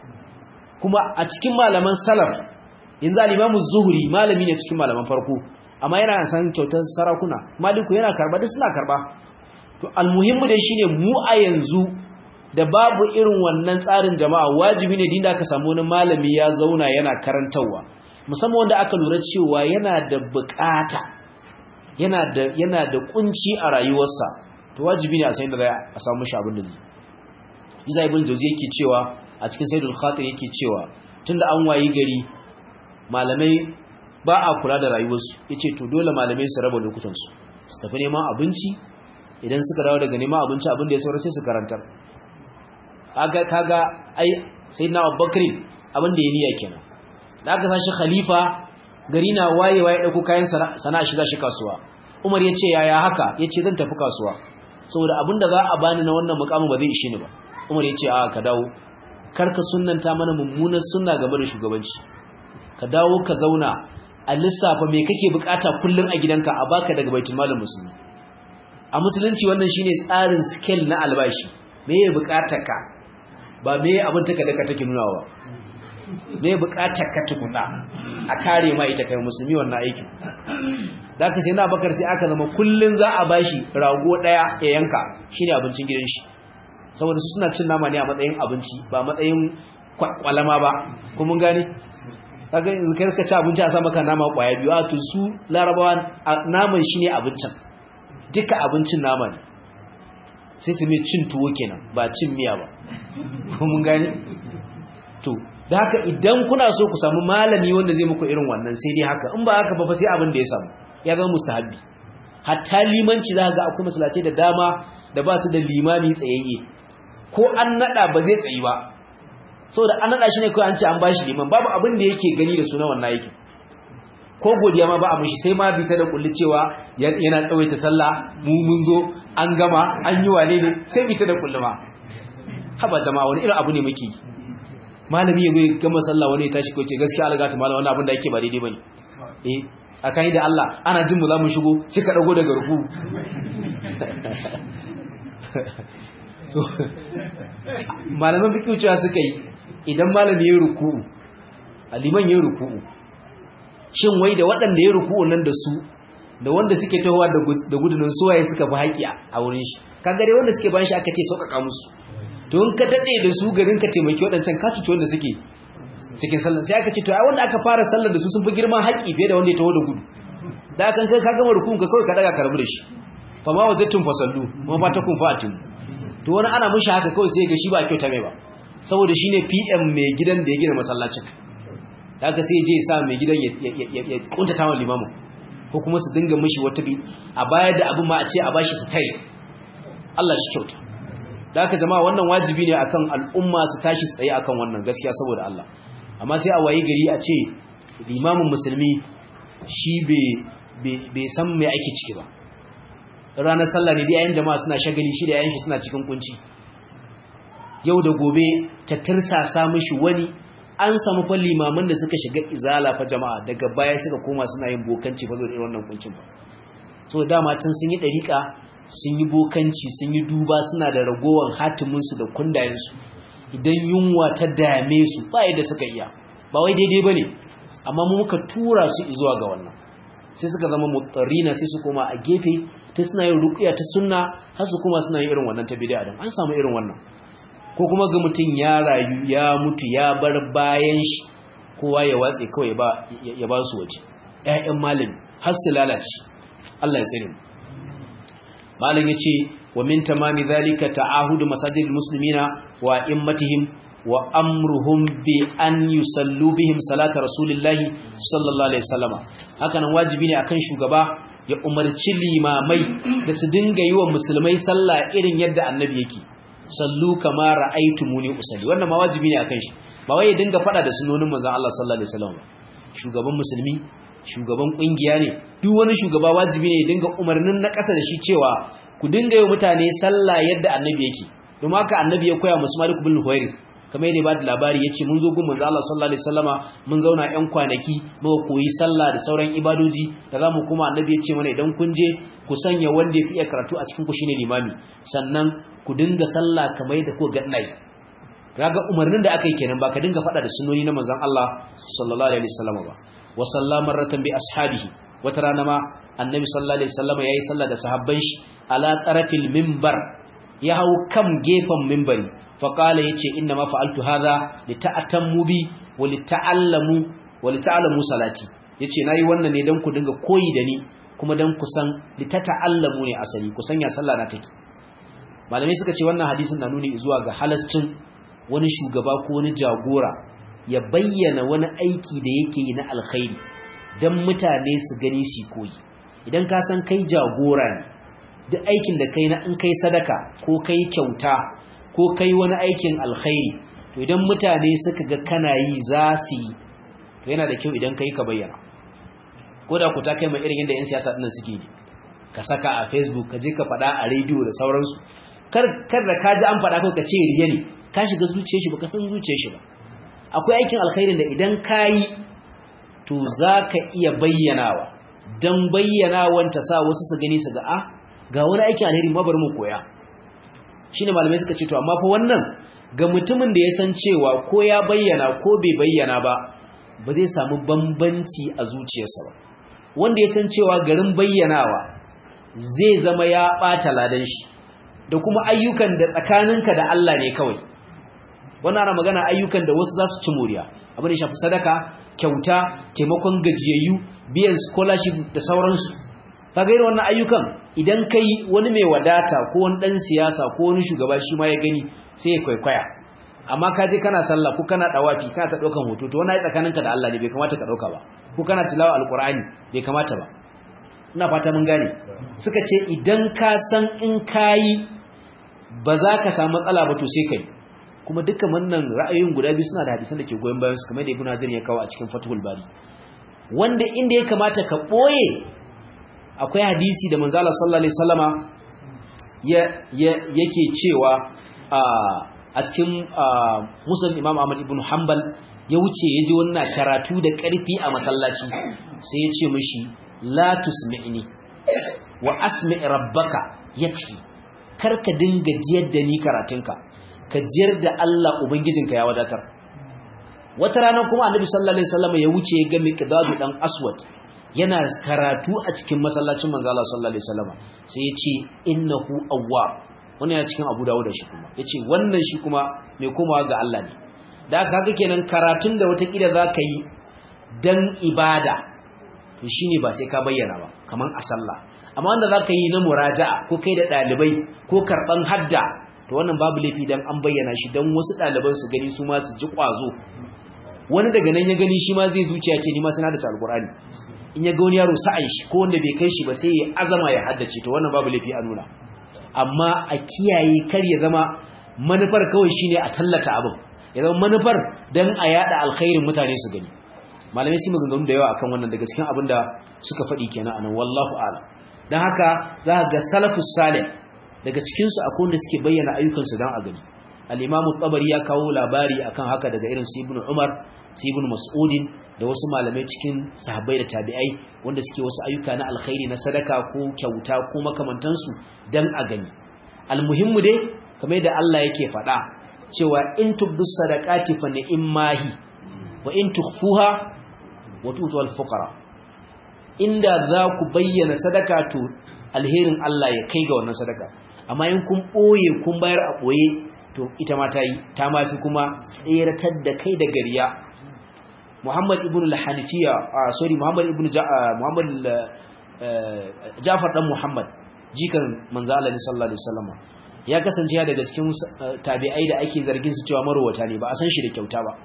kuma a cikin malaman salaf yanzu al-imamu zuhri malami ne cikin malaman farko amma yana san kyautar sarakuna maliku yana karba duk suna karba to almuhimmu dai shine mu a yanzu da babu irin wannan tsarin jama'a wajibi ne dinda aka samu wani malami ya zauna yana karantawa musamman wanda aka lura cewa yana da bukata yana da yana da kunci a rayuwarsa to wajibi ne a san da za a samu shi abin da zai Isa ibn Jawzi yake cewa a cikin Sayyidul Khatir yake cewa tunda an wayi gari malamai ba a kula da rayuwarsu yace to dole malamai su raba lokutansu su tafi neman abinci idan suka dawo daga neman abinci abin da ya saura sai su karantar kaga kaga ai sayyidina Abubakar abin da ya niyya kenan da aka sashi khalifa gari na wayewa ya dauko kayan sana'a shiga shi kasuwa Umar yace yaya haka yace zan tafi kasuwa saboda abin da za a bani na wannan mukamin ba zai ishe ni ba Umar yace a ka dawo karka sunnanta mana mummunar sunna game da shugabanci ka dawo ka zauna a lissafa me kake bukata kullun a gidanka a baka daga baitul malin musulmi a musulunci wannan shine tsarin scale na albashi me ya bukata ka ba me abin taka daka take nunawa me ya bukata ka tukuna a kare ma ita kai musulmi wannan aikin da ka sai na bakar sai aka zama kullun za a bashi rago daya ya yanka shine abincin gidan shi saboda su suna cin nama ne a matsayin abinci ba matsayin kwalama ba kuma mun gane kaga in kai ka ci abinci a sa maka nama kwaya biyu a to su larabawa naman shine abincin duka abincin nama ne sai su mai cin tuwo kenan ba cin miya ba kuma mun gane to da haka idan kuna so ku samu malami wanda zai muku irin wannan sai dai haka in ba haka ba fa sai abin da ya samu ya zama mustahabbi hatta limanci za ga akwai masallatai da dama da ba su da limami tsayayye ko an nada ba zai tsayi ba saboda an nada shi ne kawai an ce an bashi liman babu abin da yake gani da suna wannan yake ko godiya ma ba a mishi sai ma bi ta da kulli cewa yana tsawaita sallah mu mun zo an gama an yi wane ne sai bi ta da kulli ma haba jama'a wani irin abu ne muke malami ya zai gama sallah wani ya tashi ko ce gaskiya Allah gata malam wannan abin da yake ba daidai bane eh akan da Allah ana jin mu za mu shigo sai ka dago daga ruku malaman fikiyu cewa suka yi idan malami ya ruku'u aliman ya ruku'u shin wai da waɗanda ya ruku'u nan da su da wanda suke tahowa da gudunan suwaye suka fi haƙi a wurin shi kaga dai wanda suke bayan shi aka ce sauƙaƙa musu to in ka daɗe da su garin ka taimaki waɗancan ka cuci wanda suke cikin sallar sai aka ce to ai wanda aka fara sallar da su sun fi girman haƙi fiye da wanda ya taho da gudu da kan kai ka gama ruku'un ka kawai ka daga karbu da shi fa ma wajattum fasallu ma ba ta kun fa'atin to wani ana mushi haka kawai sai ga shi ba kyauta mai ba saboda shine PM mai gidan da ya gina masallacin da aka sai je sa mai gidan ya kuntata wa limamin ko kuma su dinga mishi wata bi a baya da abin ma a ce a bashi su tai Allah shi kyauta da aka jama'a wannan wajibi ne akan al'umma su tashi tsaye akan wannan gaskiya saboda Allah amma sai a wayi gari a ce limamin musulmi shi bai san mai ake ciki ba ranar sallah ne da yayin jama'a suna shagali shi da yayin shi suna cikin kunci yau da gobe ta tirsasa mishi wani an samu fa limaman da suka shiga izala fa jama'a daga baya suka koma suna yin bokanci fa zo da wannan kuncin ba so dama tun sun yi dariƙa sun yi bokanci sun yi duba suna da ragowar hatimin su da kundayen su idan yunwa ta dame su ba yadda suka iya ba wai daidai bane amma mu muka tura su zuwa ga wannan sai suka zama mutarina sai su koma a gefe ta suna yin ruqya ta sunna har su kuma suna yin irin wannan ta bid'a dan an samu irin wannan ko kuma ga mutum ya rayu ya mutu ya bar bayan shi kowa ya watse kawai ya ba su waje ƴaƴan malami har su lalace Allah ya tsare mu malam yace wa min tamami zalika ta'ahudu masajidil muslimina wa immatihim wa amruhum bi an yusallu bihim salata rasulillahi sallallahu alaihi wasallama haka nan wajibi ne akan shugaba ya umarci limamai da su dinga yi wa musulmai sallah irin yadda annabi yake sallu kama ra'aytumuni usalli wannan ma wajibi ne akan shi ba wai ya dinga fada da sunnonin manzon Allah sallallahu alaihi wasallam shugaban musulmi shugaban kungiya ne duk wani shugaba wajibi ne ya dinga umarnin na ƙasa da shi cewa ku dinga yi mutane sallah yadda annabi yake domin haka annabi ya koya musu Malik bin Huwairis kamar yadda ba da labari yace mun zo gun manzon Allah sallallahu alaihi wasallama mun zauna ƴan kwanaki muka koyi sallah da sauran ibadoji da zamu kuma annabi ya ce mana idan kun je ku sanya wanda ya fi iya karatu a cikin ku shine limami sannan ku dinga sallah kamar yadda ku ga ina yi kaga umarnin da aka yi kenan ba ka dinga faɗa da sunnoni na manzon Allah sallallahu alaihi wasallam ba wa sallama marratan bi ashabihi wata rana ma annabi sallallahu alaihi wasallam yayi sallah da sahabban shi ala tarafil minbar ya hau kan gefen minbari fa qala yace inna ma fa'altu hadha li ta'tammu bi wa li ta'allamu wa li ta'lamu salati yace nayi wannan ne dan ku dinga koyi da ni kuma dan ku san li ta'allamu ne asali ku sanya sallah na take malamai suka ce wannan hadisin na nuni zuwa ga halascin wani shugaba ko wani jagora ya bayyana wani aiki da yake yi na alkhairi don mutane su gani su koyi idan ka san kai jagora ne duk aikin da kai na in kai sadaka ko kai kyauta ko kai wani aikin alkhairi to idan mutane suka ga kana yi za su yi to yana da kyau idan kai ka bayyana ko da ku ta kai mai irin yadda 'yan siyasa ɗin suke ne ka saka a facebook ka je ka faɗa a rediyo da sauransu kar da ka ji an faɗa kawai ka ce riya ne ka shiga zuciyar shi ba ka san zuciyar shi ba akwai aikin alkhairin da idan ka yi to za ka iya bayyanawa don bayyanawan ta sa wasu su gani su ga a ga wani aikin alheri ma bari mu koya shine malamai suka ce to amma fa wannan ga mutumin da ya san cewa ko ya bayyana ko bai bayyana ba ba zai samu bambanci a zuciyarsa ba wanda ya san cewa garin bayyanawa zai zama ya ɓata ladan shi da kuma ayyukan da tsakaninka da Allah ne kawai wannan ana magana ayyukan da wasu za su ci moriya abin da shafi sadaka kyauta taimakon gajiyayyu biyan scholarship da sauransu kaga irin wannan ayyukan idan kai wani mai wadata ko wani dan siyasa ko wani shugaba shi ma ya gani sai ya kwaikwaya amma ka je kana sallah ko kana dawafi kana ta daukan hoto to wannan ai tsakaninka da Allah ne bai kamata ka dauka ba ko kana tilawa alqur'ani bai kamata ba ina fata mun gane suka ce idan ka san in kayi ba za ka samu matsala ba to sai kai kuma dukkan wannan ra'ayoyin guda biyu suna da hadisan da ke goyon bayan su kamar da Ibn Hazm ya kawo a cikin Fathul Bari wanda inda ya kamata ka boye akwai hadisi da manzo Allah sallallahu alaihi wasallama ya yake cewa a cikin Muslim Imam Ahmad ibn Hanbal ya wuce ya ji wannan karatu da ƙarfi a masallaci sai ya ce mishi la tusmi'ni wa asmi rabbaka yakfi karka dinga jiyar da ni karatunka ka jiyar da Allah ubangijinka ya wadatar wata rana kuma annabi sallallahu alaihi wasallam ya wuce ya ga miqdadu dan aswad yana karatu a cikin masallacin manzo Allah sallallahu alaihi wasallam sai ya ce innahu awwab wannan yana cikin Abu Dawud shi kuma yace wannan shi kuma mai komawa ga Allah ne da haka haka kenan karatun da wata kila zaka yi dan ibada to shine ba sai ka bayyana ba kaman a sallah amma wanda zaka yi na muraja'a ko kai da dalibai ko karban hadda to wannan babu laifi dan an bayyana shi dan wasu daliban su gani su ma su ji kwazo wani daga nan ya gani shi ma zai zuciya ce ni ma suna da alqur'ani in ya ga wani yaro sa'an shi ko wanda bai kai shi ba sai ya azama ya haddace to wannan babu laifi a nuna amma a kiyaye kar ya zama manufar kawai shine a tallata abin ya zama manufar dan a yada alkhairin mutane su gani malamai sun maganganu da yawa akan wannan daga cikin abin da suka faɗi kenan anan wallahu a'lam dan haka za ga salafus salih daga cikin su akwai wanda suke bayyana ayyukan su dan a gani al-imamu tabari ya kawo labari akan haka daga irin su ibnu umar su ibnu mas'udin da wasu malamai cikin sahabbai da tabi'ai wanda suke wasu ayyuka na alkhairi na sadaka ko kyauta ko makamantansu dan a gani almuhimmu dai kamar da Allah yake faɗa cewa in tubdus sadaqati fa ni'mahi wa in tukhfuha wa tutu al-fuqara inda za ku bayyana sadaka to alherin Allah ya kai ga wannan sadaka amma in kun boye kun bayar a boye to ita ma ta yi ta mafi kuma tseratar da kai da gariya Muhammad ibn al-Hanafiya sorry Muhammad ibn Muhammad Ja'far dan Muhammad jikan manzo Allah sallallahu alaihi wasallam ya kasance daga cikin tabi'ai da ake zargin su cewa marowata ne ba a san shi da kyauta ba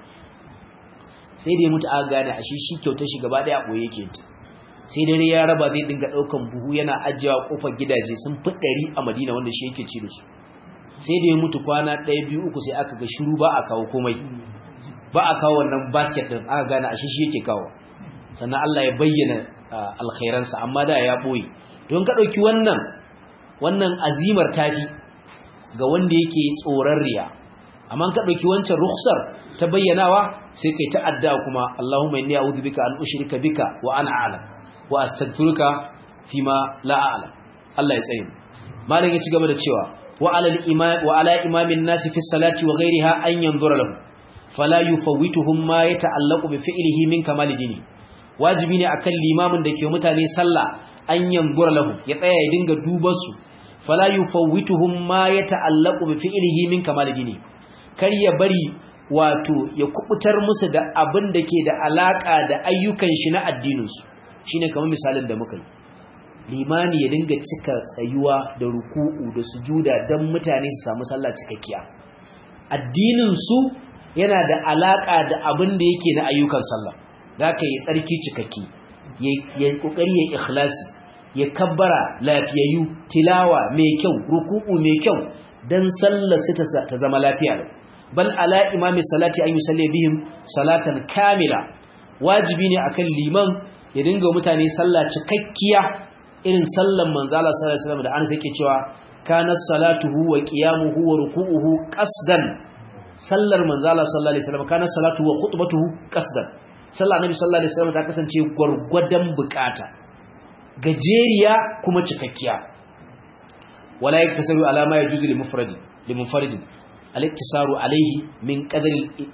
sai da ya mutu aka gane a shi shi kyautar shi gaba daya boye yake sai dare ya raba zai dinga daukan buhu yana ajiyewa kofar gidaje sun fi ɗari a Madina wanda shi yake ci da su sai da ya mutu kwana ɗaya biyu uku sai aka ga shiru ba a kawo komai ba a kawo wannan basket din aka gane a shi shi yake kawo sannan Allah ya bayyana alkhairansa amma da ya boye don ka dauki wannan wannan azimar tafi ga wanda yake tsoron riya amma ka dauki wancan rukhsar ta bayyanawa sai kai ta'adda kuma Allahumma inni a'udhu bika an ushrika bika wa ana a'lam wa astaghfiruka fima la a'lam Allah ya tsaye malam ya ci gaba da cewa wa ala al-imam wa ala imamin nas fi salati wa ghayriha an yanzura lahu fala yufawwituhum ma yata'allaqu bi fi'lihi min kamal dini wajibi ne akan limamin da ke mutane sallah an yanzura lahu ya tsaya ya dinga dubar su fala yufawwituhum ma yata'allaqu bi fi'lihi min kamal dini kar ya bari wato ya kubutar musu da abin da ke da alaka da ayyukan shi na addininsu shine kamar misalin da muka yi limani ya dinga cika tsayuwa da ruku'u da sujuda don mutane su samu sallah cikakkiya addinin su yana da alaka da abin da yake na ayyukan sallah zaka yi tsarki cikakki ya kokari ya ikhlasi ya kabbara lafiyayyu tilawa mai kyau ruku'u mai kyau dan sallar su ta zama lafiya bal ala imami salati an yusalli bihim salatan kamila wajibi ne akan liman ya dinga mutane sallah cikakkiya irin sallan manzo Allah sallallahu alaihi wasallam da an sake cewa kana salatuhu wa qiyamuhu wa ruku'uhu qasdan sallar manzo Allah sallallahu alaihi wasallam kana salatuhu wa khutbatuhu qasdan sallar annabi sallallahu alaihi wasallam ta kasance gurgurdan bukata gajeriya kuma cikakkiya wala yaktasaru ala ma yajuzu li mufradi li munfaridin al-iktisaru alayhi min qadar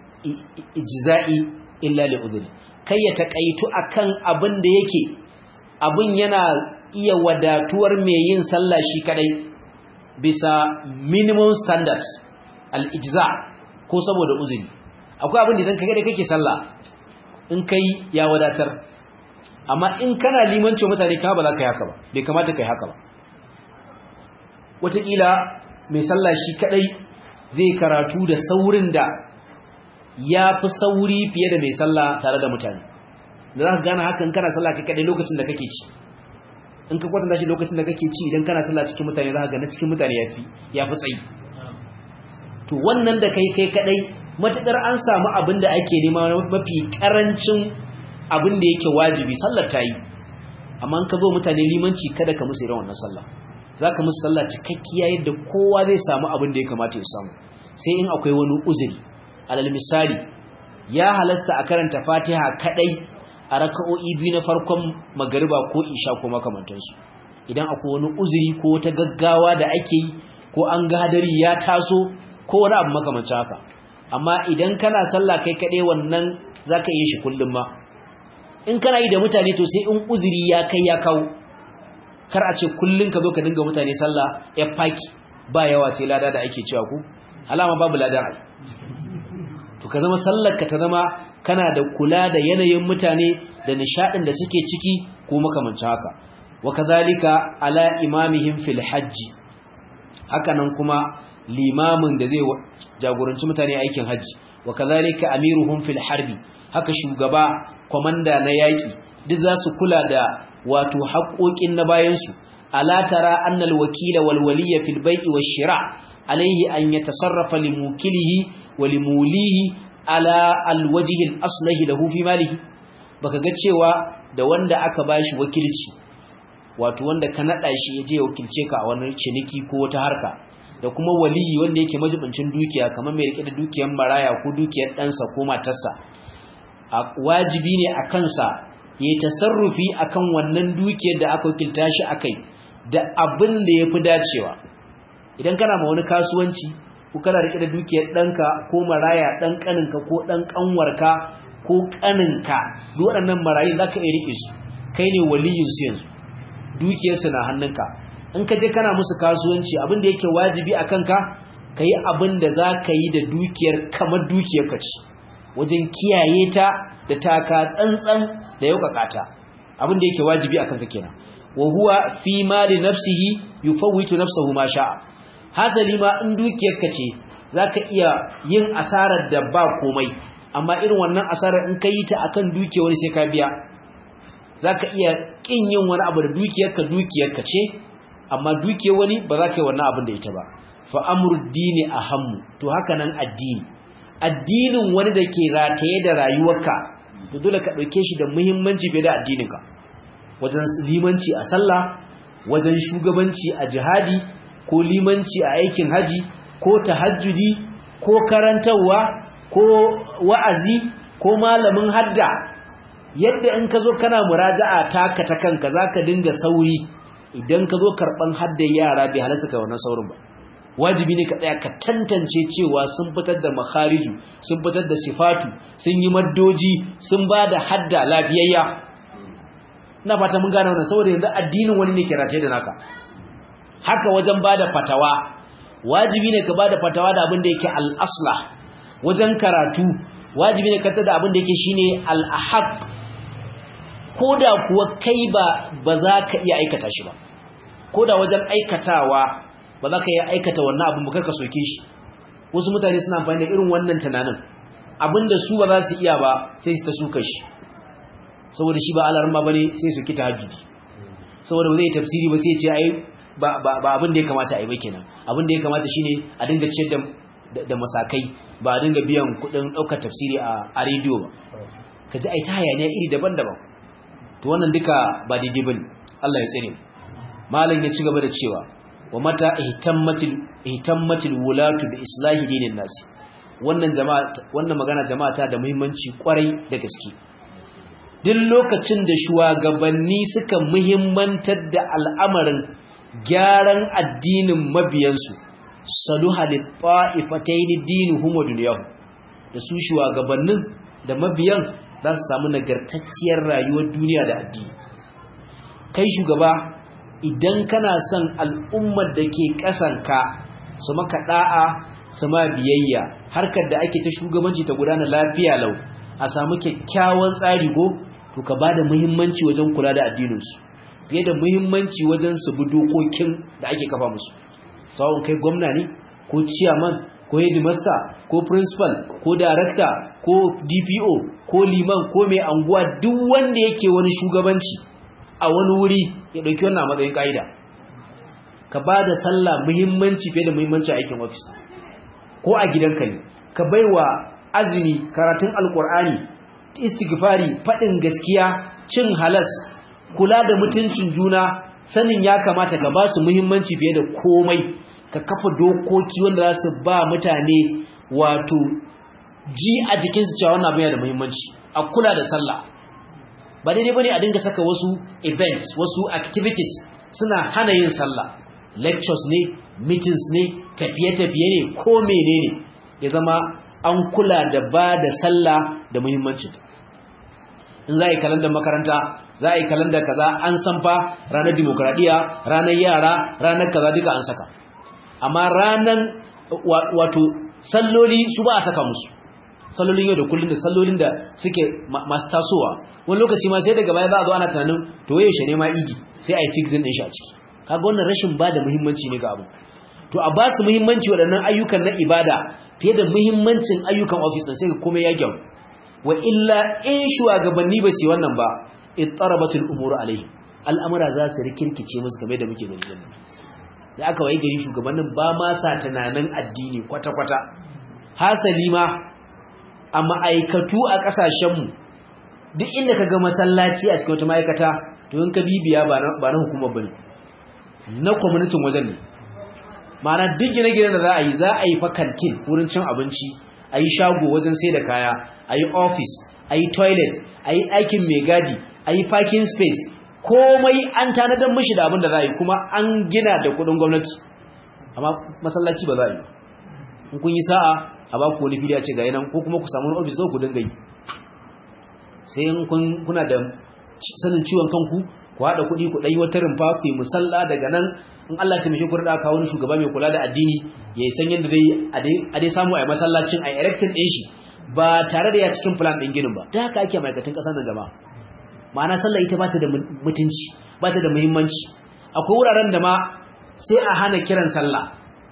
ijza'i illa li udhri kai ya takaitu akan abin da yake abin yana iya wadatuwar mai yin sallah shi kadai bisa minimum standard al-ijza ko saboda uzuri akwai abin da idan kai kake sallah in kai ya wadatar amma in kana limancin mutane ka ba za ka yi haka ba bai kamata ka yi haka ba wataƙila mai sallah shi kadai zai karatu da saurin da ya fi sauri fiye da mai sallah tare da mutane da za ka gane hakan kana sallah kai kadai lokacin da kake ci in ka kwatanta shi lokacin da kake ci idan kana sallah cikin mutane za ka ga na cikin mutane yafi yafi tsayi to wannan da kai kai kadai matukar an samu abin da ake nema mafi karancin abin da yake wajibi sallar ta yi amma in ka zo mutane limanci kada ka musu irin wannan sallah za ka musu sallah cikakkiya yadda kowa zai samu abin da ya kamata ya samu sai in akwai wani uzuri alal misali ya halasta a karanta fatiha kadai a raka'o'i biyu na farkon magariba ko isha ko makamantansu idan akwai wani uzuri ko wata gaggawa da ake yi ko an ga hadari ya taso ko wani abu makamancin haka amma idan kana sallah kai kadai wannan zaka yi shi kullum ma in kana yi da mutane to sai in uzuri ya kai ya kawo kar a ce kullun ka zo ka dinga mutane sallah ya faki ba yawa sai lada da ake cewa ku alama babu lada ai to ka zama sallar ka ta zama kana da kula da yanayin mutane da nishadin da suke ciki ko makamancin haka wa kadhalika ala imamihim fil hajj haka nan kuma limamin da zai jagoranci mutane aikin haji wa kadhalika amiruhum fil harbi haka shugaba kwamanda na yaƙi duk za su kula da wato haƙoƙin na bayansu ala tara annal wakila wal waliya fil bai'i wash shira alayhi an yatasarrafa li mukilihi wa li mulihi ala al wajhi al aslahi lahu fi malihi baka ga cewa da wanda aka bashi wakilci wato wanda ka nada shi yaje ya wakilce ka a wani ciniki ko wata harka da kuma waliyi wanda yake majibincin dukiya kamar mai rike da dukiyar maraya ko dukiyar ɗansa ko matarsa wajibi ne a kansa ya yi tasarrufi akan wannan dukiyar da aka wakilta shi akai da abin da ya fi dacewa idan kana ma wani kasuwanci ko kana rike da dukiyar ɗanka ko maraya ɗan ƙaninka ko ɗan ƙanwarka ko ƙaninka duk waɗannan marayu za ka iya rike su kai ne waliyinsu yanzu dukiyarsu na hannunka in ka je kana musu kasuwanci abin da yake wajibi a kanka ka yi abin da za ka yi da dukiyar kamar dukiyar ka ce wajen kiyaye ta da taka tsantsan da yau kakata abin da yake wajibi a kanka kenan wa huwa fi mali nafsihi yufawwitu nafsahu ma sha'a hasali ma in dukiyar ka ce zaka iya yin asarar da ba komai amma irin wannan asarar in ka yi ta akan dukiyar wani sai ka biya zaka iya kin yin wani abu da dukiyar ka dukiyar ka ce amma duke wani ba za ka yi wannan abin da ita ba fa amru dini ahammu to haka nan addini addinin wani da ke rataye da rayuwarka to dole ka ɗauke shi da muhimmanci fiye da addininka wajen limanci a sallah wajen shugabanci a jihadi ko limanci a aikin haji ko tahajjudi ko karantarwa ko wa'azi ko malamin hadda yadda in ka zo kana muraja'a taka ta kanka zaka dinga sauri idan ka zo karɓan haddar yara bai halasta ka wannan saurin ba wajibi ne ka tsaya ka tantance cewa sun fitar da makhariju sun fitar da sifatu sun yi maddoji sun ba da hadda lafiyayya ina fata mun gane wannan saboda yanzu addinin wani ne ke rataye da naka haka wajen ba da fatawa wajibi ne ka ba da fatawa da abin da yake al'asla wajen karatu wajibi ne ka tada abin da yake shine al'ahaq ko da kuwa kai ba ba za ka iya aikata shi ba ko da wajen aikatawa ba za ka iya aikata wannan abin ba ka soke shi wasu mutane suna amfani da irin wannan tunanin abinda su ba za su iya ba sai su ta suka shi saboda shi ba alarma ba ne sai su kita hajjudi saboda ba zai tafsiri ba sai ce ai ba abin da ya kamata a yi ba kenan abin da ya kamata shine a dinga ciyar da masakai ba a dinga biyan kuɗin ɗaukar tafsiri a rediyo ba ka ji ai ta hayaniya iri daban-daban to wannan duka ba daidai bane Allah ya tsare malam ya ci gaba da cewa wa mata ihtammatil ihtammatil wulatu bi islahi dinin nas wannan jama'a wannan magana jama'a ta da muhimmanci kwarai da gaske duk lokacin da shugabanni suka muhimmantar da al'amarin gyaran addinin mabiyansu saluha lit ta'ifatayn dinuhum wa dunyahum da su shugabannin da mabiyan za su samu nagartacciyar rayuwar duniya da addini kai shugaba idan kana son al'ummar da ke ƙasanka su maka ɗa'a su ma biyayya harkar da ake ta shugabanci ta gudana lafiya lau a samu kyakkyawan tsari ko to ka ba da muhimmanci wajen kula da addininsu fiye da muhimmanci wajen su bi dokokin da ake kafa musu sawon kai gwamna ne ko ciyaman ko headmaster ko principal ko director ko DPO ko liman ko mai anguwa duk wanda yake wani shugabanci a wani wuri ya dauki wannan a matsayin kaida ka bada sallah muhimmanci fiye da muhimmanci a aikin office ko a gidanka ne ka baiwa azumi karatun alkur'ani istighfari fadin gaskiya cin halas kula da mutuncin juna sanin ya kamata ka ba su muhimmanci fiye da komai ka kafa dokoki wanda za su ba mutane wato ji a jikinsu cewa wannan abin yana da muhimmanci a kula da sallah ba daidai bane a dinga saka wasu events wasu activities suna hana yin sallah lectures ne meetings ne tafiye-tafiye ne ko menene ya zama an kula da ba da sallah da muhimmancin in za a yi kalandar makaranta za a yi kalandar kaza an san fa ranar demokradiyya ranar yara ranar kaza duka an saka amma ranar wato salloli su ba a saka musu sallolin yau da kullum da sallolin da suke masu tasowa wani lokaci ma sai daga baya za a zo ana tunanin to yaushe ne ma idi sai a yi fixin din shi a ciki kaga wannan rashin ba da muhimmanci ne ga abu to a ba su muhimmanci waɗannan ayyukan na ibada fiye da muhimmancin ayyukan ofis ɗin sai ga komai ya gyau wa illa in shugabanni ba su wannan ba ittarabatul umur alaihim al'amura za su rikirkice musu game da muke gani da aka waye gari shugabannin ba ma sa tunanin addini kwata-kwata hasali ma a ma'aikatu a ƙasashenmu duk inda ka ga masallaci a cikin wata ma'aikata to in ka bibiya ba na hukumar bane na kwamitin wajen ne ma'ana duk gine-gine da za a yi za a yi fa kantin wurin cin abinci a yi shago wajen sai da kaya a yi ofis a yi toilet a yi ɗakin mai gadi a yi parking space komai an tanadar mashi da abin da za a yi kuma an gina da kudin gwamnati amma masallaci ba za a yi in kun yi sa'a a ba ku wani fili a ce ga yanan ko kuma ku samu wani ofis ku dinga yi sai in kuna da sanin ciwon kanku ku haɗa kuɗi ku ɗanyi wata rumfa ku yi musalla daga nan in Allah ta mishi kurɗa kawo wani shugaba mai kula da addini ya yi san yadda zai a dai samu a yi masallacin a erectin ɗin shi ba tare da ya cikin plan ɗin ginin ba da haka ake ma'aikatan ƙasar da jama'a ma'ana sallah ita ba ta da mutunci ba ta da muhimmanci akwai wuraren da ma sai a hana kiran sallah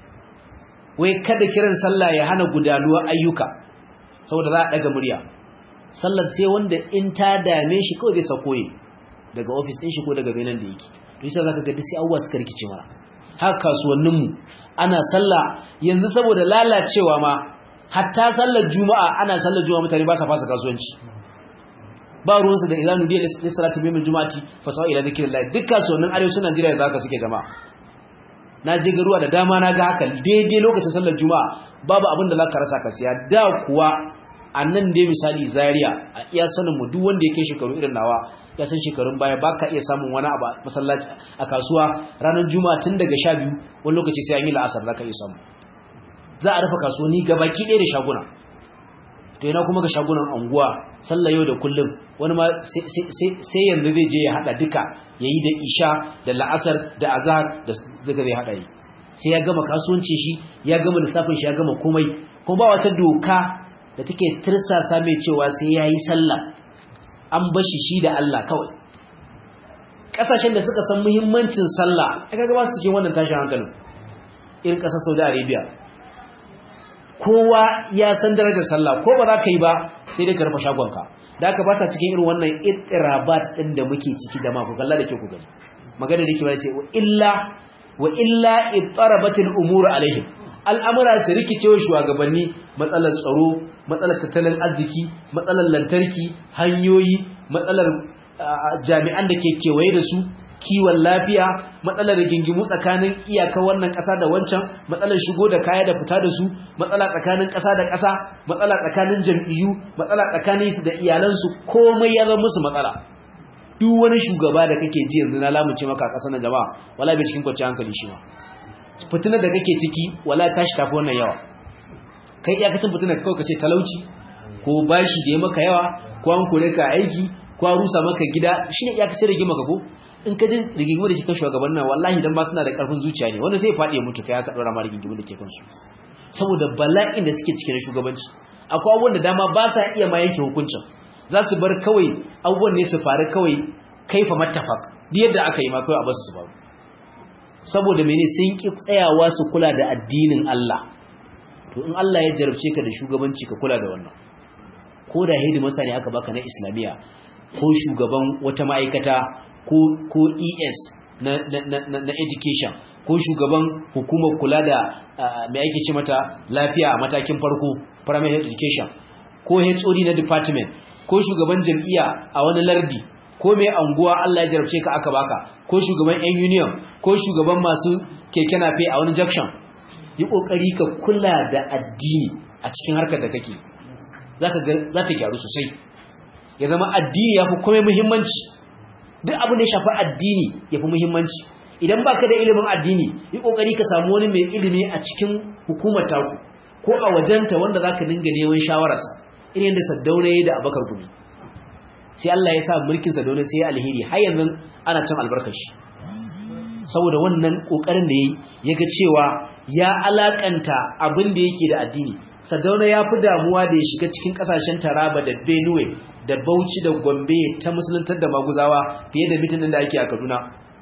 wai kada kiran sallah ya hana gudanuwar ayyuka saboda za a ɗaga murya sallar sai wanda in ta dame shi kawai zai sako yi daga ofis ɗin shi ko daga benin da yake to yasa zaka ga duk sai abubuwa suka rikice mara haka kasuwannin mu ana sallah yanzu saboda lalacewa ma hatta sallar juma'a ana sallar juma'a mutane ba sa fasa kasuwanci ba ruwansu da idan nudiya ne salati mai juma'ati fa sawa ila zikrillah duk kasuwannin arewacin Najeriya da haka suke jama'a na je garuwa da dama na ga haka daidai lokacin sallar juma'a babu abin da zaka rasa ka siya da kuwa a nan dai misali Zaria a iya sanin mu duk wanda yake shekaru irin nawa ya san shekarun baya baka iya samun wani abu a masallaci a kasuwa ranar juma'a tun daga 12 wani lokaci sai an yi la'asar zaka iya samu za a rufe kasuwanni gabaki ɗaya da shaguna to yana kuma ga shagunan anguwa sallah yau da kullum wani ma sai yanzu zai je ya hada duka yayi da isha da la'asar da azhar da zaka zai hada yi sai ya gama kasuwancin shi ya gama lissafin shi ya gama komai kuma ba wata doka da take tirsasa mai cewa sai yayi sallah an bashi shi da Allah kawai kasashen da suka san muhimmancin sallah aka ga ba su cikin wannan tashin hankalin irin kasar Saudi Arabia kowa ya san darajar sallah ko ba za ka yi ba sai dai ka rufe shagonka da aka ba sa cikin irin wannan itirabat din da muke ciki da ma ku kalla da ke ku gani magana da ke ba ce illa wa illa ittarabatil umur alaihim al'amura su rikice wa shugabanni matsalar tsaro matsalar tattalin arziki matsalar lantarki hanyoyi matsalar jami'an da ke kewaye da su kiwon lafiya matsalar rigingimu tsakanin iyaka wannan ƙasa da wancan matsalar shigo da kaya da fita da su matsala tsakanin ƙasa da ƙasa matsala tsakanin jam'iyyu matsala tsakanin su da iyalansu komai ya zama musu matsala duk wani shugaba da kake ji yanzu na lamunce maka ƙasa na jama'a wala bai cikin kwanciyar hankali shi ma fitinar da kake ciki wala tashi tafi wannan yawa kai iyakacin fitinar kawai kace talauci ko bashi da ya maka yawa ko an kore ka aiki ko an rusa maka gida shine iyakacin rigima ka ko in ka jin rigingimu da ke kan shugaban nan wallahi dan ba suna da karfin zuciya ne wanda sai faɗi mutu kai aka dora ma rigingimu da ke kansu saboda bala'in da suke cikin shugabanci akwai abubuwan da dama ba sa iya ma yanke hukuncin za su bar kawai abubuwan ne su faru kawai kaifa mattafaq duk yadda aka yi ma kawai a basu su faru saboda mene sun ki tsayawa su kula da addinin Allah to in Allah ya jarabce ka da shugabanci ka kula da wannan ko da hidimasa ne aka baka na islamiya ko shugaban wata ma'aikata ko ko ES na na na, na education ko shugaban hukumar kula da mai ake ce mata lafiya a matakin farko primary education ko HOD na department ko shugaban jam'iyya a wani lardi ko mai anguwa Allah ya jarabce ka aka baka ko shugaban yan union ko shugaban masu keke nafe a wani junction yi kokari ka kula da addini a cikin harkar da kake zaka ga za ta gyaru sosai ya zama addini yafi komai muhimmanci duk abin da ya shafi addini yafi muhimmanci idan baka da ilimin addini yi kokari ka samu wani mai ilimi a cikin hukumar taku ko a wajenta wanda zaka dinga neman shawararsa irin yadda Saddauna yayi da Abakar Gumi sai Allah ya sa mulkin Saddauna sai ya alheri har yanzu ana cin albarkar shi saboda wannan kokarin da yayi yaga cewa ya alakanta abin da yake da addini Saddauna ya fi damuwa da ya shiga cikin kasashen Taraba da Benue da Bauchi da Gombe ta musuluntar da maguzawa fiye da mitin da ake a Kaduna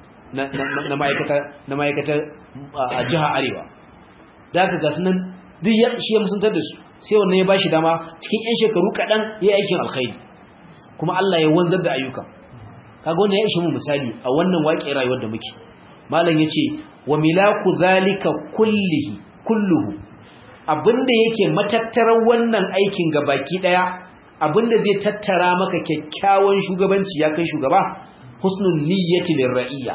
na ma'aikatar a jiha Arewa da aka gasu nan duk ya shi ya musuluntar da su sai wannan ya bashi dama cikin yan shekaru kaɗan ya aikin alkhairi kuma Allah ya wanzar da ayyuka kaga wannan ya ishe mu misali a wannan waƙe rayuwar da muke malam yace wa milaku zalika kullihi kulluhu abinda yake matattarar wannan aikin gabaki daya abinda zai tattara maka kyakkyawan shugabanci ya kai shugaba husnul niyyati lirra'iyya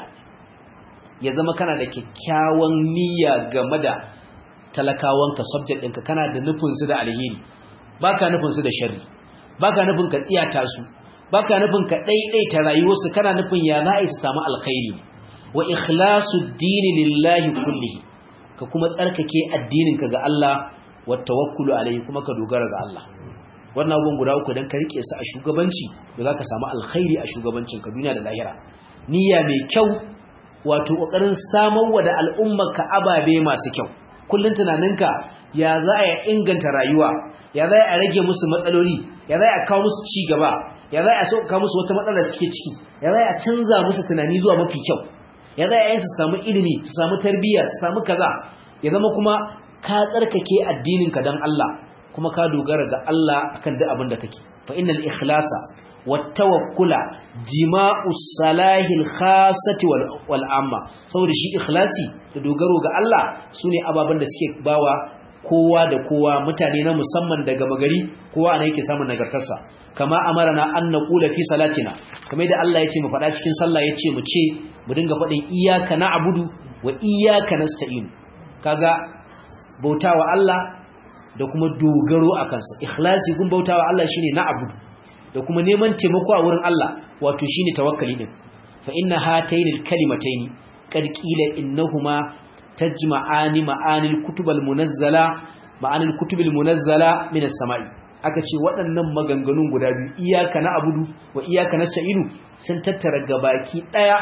ya zama kana da kyakkyawan niyya game da talakawanka subject ɗinka kana da nufin su da alheri baka nufin su da sharri baka nufin ka tsiyata su baka nufin ka daidaita rayuwarsu kana nufin ya za a yi su samu alkhairi wa ikhlasu dini lillahi kullihi ka kuma tsarkake addininka ga Allah wa tawakkulu alaihi kuma ka dogara ga Allah wannan abubuwan guda uku dan ka rike su a shugabanci da zaka samu alkhairi a shugabancin ka duniya da lahira niyya mai kyau wato kokarin samarwa da al'ummarka ababe masu kyau kullun tunaninka ya za a inganta rayuwa ya za a rage musu matsaloli ya za a kawo musu ci gaba ya za a sauka musu wata matsala suke ciki ya za a canza musu tunani zuwa mafi kyau ya za a yi su samu ilimi su samu tarbiyya su samu kaza ya zama kuma ka tsarkake addininka don Allah kuma ka dogara ga Allah akan duk abin da kake fa innal ikhlasa wat tawakkula jima'u salahil khassati wal amma saboda shi ikhlasi da dogaro ga Allah sune ababen da suke bawa kowa da kowa mutane na musamman daga magari kowa ne yake samun nagartarsa kama amarana an naqula fi salatina kamar da Allah yace mu faɗa cikin sallah yace mu ce mu dinga faɗin iyyaka na'budu wa iyyaka nasta'in kaga bautawa Allah da kuma dogaro a kansa ikhlasi gun bautawa Allah shine na'budu da kuma neman taimako a wurin Allah wato shine tawakkali din fa inna hatayn al-kalimatayn qad qila innahuma tajma'ani ma'anil kutubal munazzala ma'anil kutubil munazzala min as-sama'i aka ce waɗannan maganganun guda biyu iyaka na abudu wa iyaka na sa'idu sun tattara gabaki ɗaya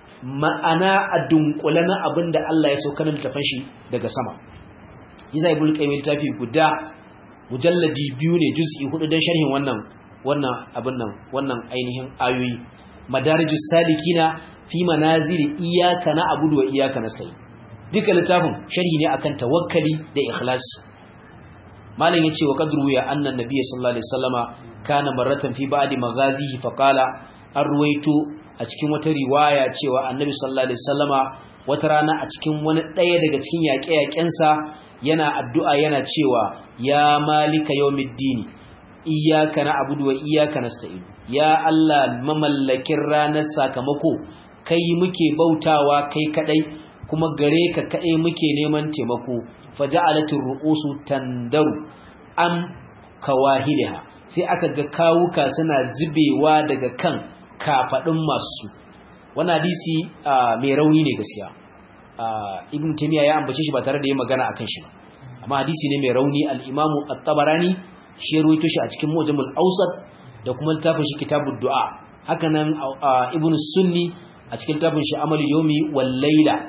ma'ana a dunkule na abin da Allah ya sauka na littafin shi daga sama yiza ibn qayyim littafi guda mujalladi biyu ne juz'i hudu dan sharhin wannan wannan abin nan wannan ainihin ayoyi madarijus salikina fi manazili iyaka na abudu wa iyaka nasta'in duka littafin sharhi ne akan tawakkali da ikhlasi malam yace wa qadru ya anna nabiy sallallahu alaihi wasallama kana marratan fi ba'di maghazihi fa qala arwaitu a cikin wata riwaya cewa annabi sallallahu alaihi wasallama wata rana a cikin wani daya daga cikin yaƙe-yaƙensa yana addu'a yana cewa ya malika yawmiddin iyyaka na'budu wa iyyaka nasta'in ya Allah mamallakin ranar sakamako kai muke bautawa kai kadai kuma gare ka kaɗai muke neman taimako faja'alatir ru'usu tandaru am kawahiliha sai aka ga kawuka suna zubewa daga kan kafadin masu wannan hadisi mai rauni ne gaskiya ibn taymiya ya ambace shi ba tare da yin magana akan shi ba amma hadisi ne mai rauni al-imamu at-tabarani shi ruwaito shi a cikin mujamul awsat da kuma littafin shi kitabud du'a haka nan ibn sunni a cikin littafin shi amal yawmi wal layla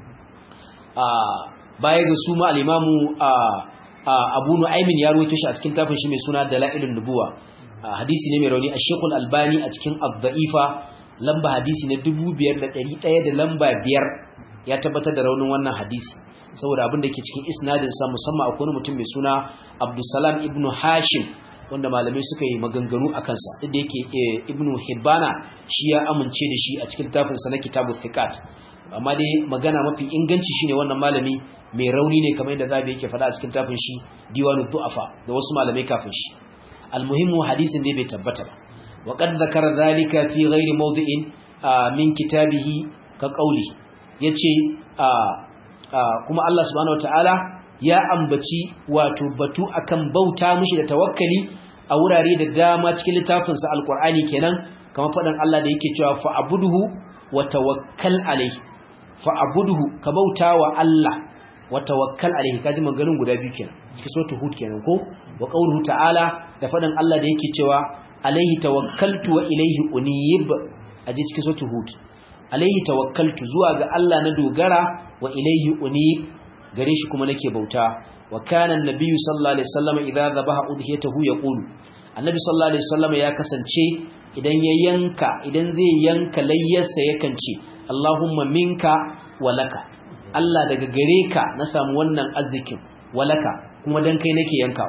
baya ga su ma al-imamu abu nu'aymin ya ruwaito shi a cikin tafin shi mai suna dalailun nubuwa hadisi ne mai rauni a shekul albani a cikin abda'ifa lamba hadisi na 5100 da lamba biyar ya tabbatar da raunin wannan hadisi saboda abin da ke cikin isnadin sa musamman akwai mutum mai suna abdussalam ibnu hashim wanda malamai suka yi maganganu a kansa duk da yake ibnu hibbana shi ya amince da shi a cikin tafin sa na kitabu thiqat amma dai magana mafi inganci shine wannan malami mai rauni ne kamar yadda zabi yake faɗa a cikin tafin shi diwanu du'afa da wasu malamai kafin shi almuhimmu hadisin dai bai tabbata ba wa qad zakara zalika fi ghairi mawdi'in min kitabihi ka qauli yace kuma Allah subhanahu wataala ya ambaci wato batu akan bauta mishi da tawakkali a wurare da dama cikin littafin sa alqur'ani kenan kamar faɗan Allah da yake cewa fa'buduhu wa tawakkal alayhi fa'buduhu ka bauta wa Allah wa tawakkal alayhi kaji maganin guda biyu kenan cikin suratul hud kenan ko wa qawluhu ta'ala da faɗan Allah da yake cewa alayhi tawakkaltu wa ilayhi unib aje cikin suratul hud alayhi tawakkaltu zuwa ga Allah na dogara wa ilayhi unib gare shi kuma nake bauta wa kana annabiyyu sallallahu alaihi wasallam idza dhabaha udhiyatahu yaqulu annabi sallallahu alaihi wasallam ya kasance idan ya yanka idan zai yanka layyarsa yakan ce Allahumma minka walaka Allah daga gare ka na samu wannan arzikin walaka kuma dan kai nake yankawa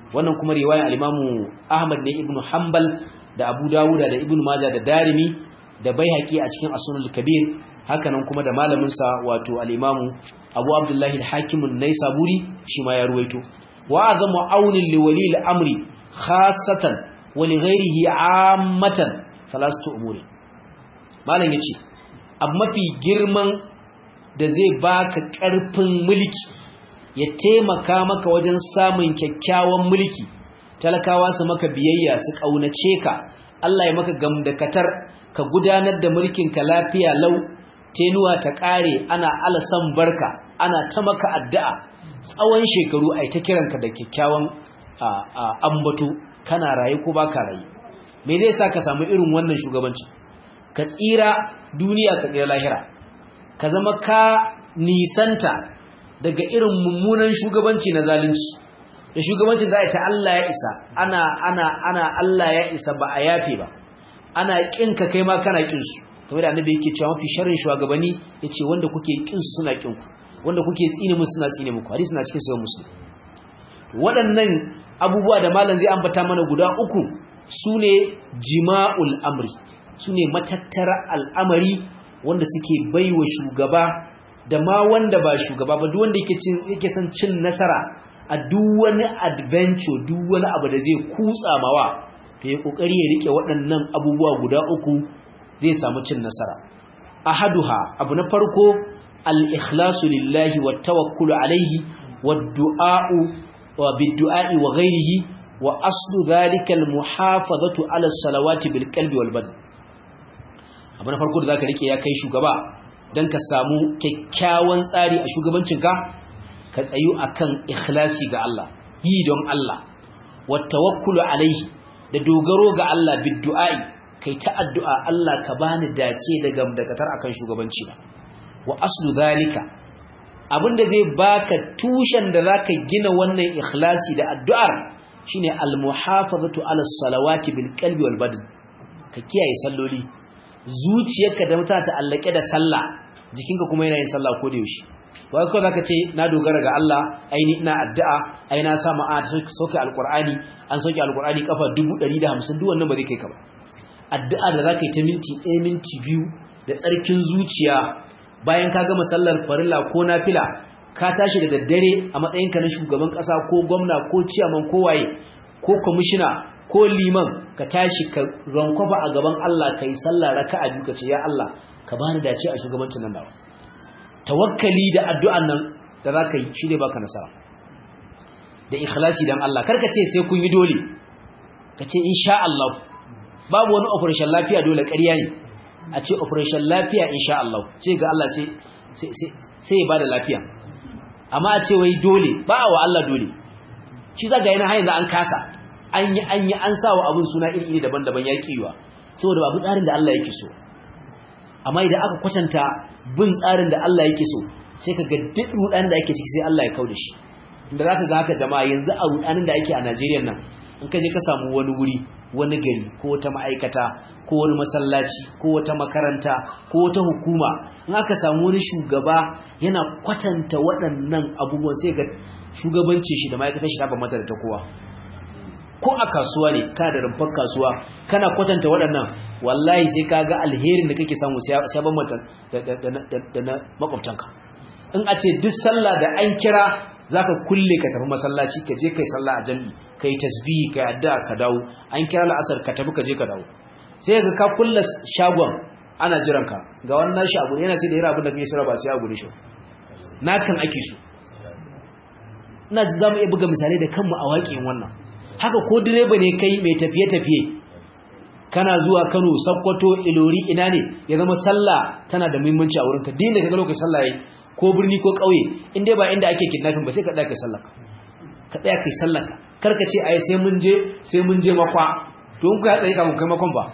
wannan kuma riwayar al-Imam Ahmad ne ibn Hanbal da Abu Dawud da Ibn Majah da Darimi da Baihaqi a cikin As-Sunan al-Kabir hakanan kuma da malamin sa wato al-Imam Abu Abdullah al-Hakim an-Naisaburi shi ma ya ruwaito wa azamu aunin li wali al-amri khassatan wa li ghayrihi ammatan thalathatu umuri malam yace abu mafi girman da zai baka karfin mulki ya taimaka maka wajen samun kyakkyawan mulki talakawa su maka biyayya su kaunace ka Allah ya maka gamdakatar ka gudanar da mulkin ka lafiya lau tenuwa ta kare ana alasan barka ana ta maka addu'a tsawon shekaru ai ta kiranka da kyakkyawan ambato kana raye ko baka raye me zai sa ka samu irin wannan shugabanci ka tsira duniya ka tsira lahira ka zama ka nisanta daga irin mummunan shugabanci na zalunci da shugabancin za a ta Allah ya isa ana ana ana Allah ya isa ba a yafe ba ana kin ka kai ma kana kin su kamar da annabi yake cewa mafi sharrin shugabanni yace wanda kuke kin su suna kin ku wanda kuke tsine musu suna tsine muku hadisi na cikin sahih muslim waɗannan abubuwa da malam zai ambata mana guda uku sune jima'ul amri sune matattara al'amari wanda suke baiwa shugaba da ma wanda ba shugaba ba duk wanda yake cin yake son cin nasara a duk wani adventure duk wani abu da zai kutsa mawa to ya kokari ya rike waɗannan abubuwa guda uku zai samu cin nasara ahaduha abu na farko al-ikhlasu lillahi wat tawakkulu alayhi wad du'a'u wa bid-du'a'i wa ghayrihi wa aslu dhalika al-muhafazatu ala as-salawati bil qalbi wal badan abu na farko da zaka rike ya kai shugaba dan ka samu kyakkyawan tsari a shugabancinka ka tsayu akan ikhlasi ga Allah yi don Allah wat tawakkulu alayhi da dogaro ga Allah bid-du'a'i kai ta addu'a Allah ka bani dace da gamdakatar akan shugabanci na wa aslu zalika abinda zai baka tushen da zaka gina wannan ikhlasi da addu'ar shine al-muhafazatu ala salawati bil qalbi wal badan ka kiyaye salloli zuciyarka da mutata ta allake da sallah jikinka kuma yana yin sallah ko da yaushe wai ko zaka ce na dogara ga Allah aini ina addu'a ai na sa ma'a soke alqur'ani an soke alqur'ani kafa 150 duk wannan ba zai kai ka ba addu'a da zaka yi ta minti 1 minti 2 da tsarkin zuciya bayan ka gama sallar farilla ko nafila ka tashi da daddare a matsayinka na shugaban kasa ko gwamna ko ciyaman ko waye ko kwamishina ko liman ka tashi ka rankwafa a gaban Allah kai sallah raka'a biyu ka ce ya Allah ka bani dace a shugabancin nan nawa tawakkali da addu'an nan da zaka yi shi ne baka nasara da ikhlasi dan Allah karka ce sai kun yi dole ka ce insha Allah babu wani operation lafiya dole ƙarya ne a ce operation lafiya insha Allah ce ga Allah sai sai ya bada lafiya amma a ce wai dole ba wa Allah dole shi zaga yana hayin da an kasa an yi an yi an sawa abun suna iri-iri daban-daban ya kiwa saboda babu tsarin da Allah yake so amma idan aka kwatanta bin tsarin da Allah yake so sai ka ga duk rudan da ake ciki sai Allah ya kauda shi inda zaka ga haka jama'a yanzu a rudanin da ake a Najeriya nan in ka je ka samu wani wuri wani gari ko wata ma'aikata ko wani masallaci ko wata makaranta ko wata hukuma in aka samu wani shugaba yana kwatanta waɗannan abubuwan sai ga shugabanci shi da ma'aikatar shi ta bambanta da ta kowa ko a kasuwa ne kana da rumfar kasuwa kana kwatanta waɗannan wallahi sai ka ga alherin da kake samu sai bambanta da na makwabtanka in a ce duk sallah da an kira zaka kulle ka tafi masallaci ka je kai sallah a jami'i kai tasbihi kai addu'a ka dawo an kira la'asar ka tafi ka je ka dawo sai ga ka kulle shagon ana jiran ka ga wannan shago yana sai da yara abin da kake sira ba sai a gure shi nakan ake so ina ji zamu iya buga misalai da kanmu a waƙin wannan haka ko direba ne kai mai tafiye tafiye kana zuwa Kano Sokoto Ilori ina ne ya zama sallah tana da muhimmanci a wurinka din da kaga lokacin sallah yayi ko birni ko kauye in dai ba inda ake kidnapping ba sai ka daka sallah ka tsaya kai sallah ka karka ce ai sai mun je sai mun je makwa to in ku ya tsaye kafin kai makon ba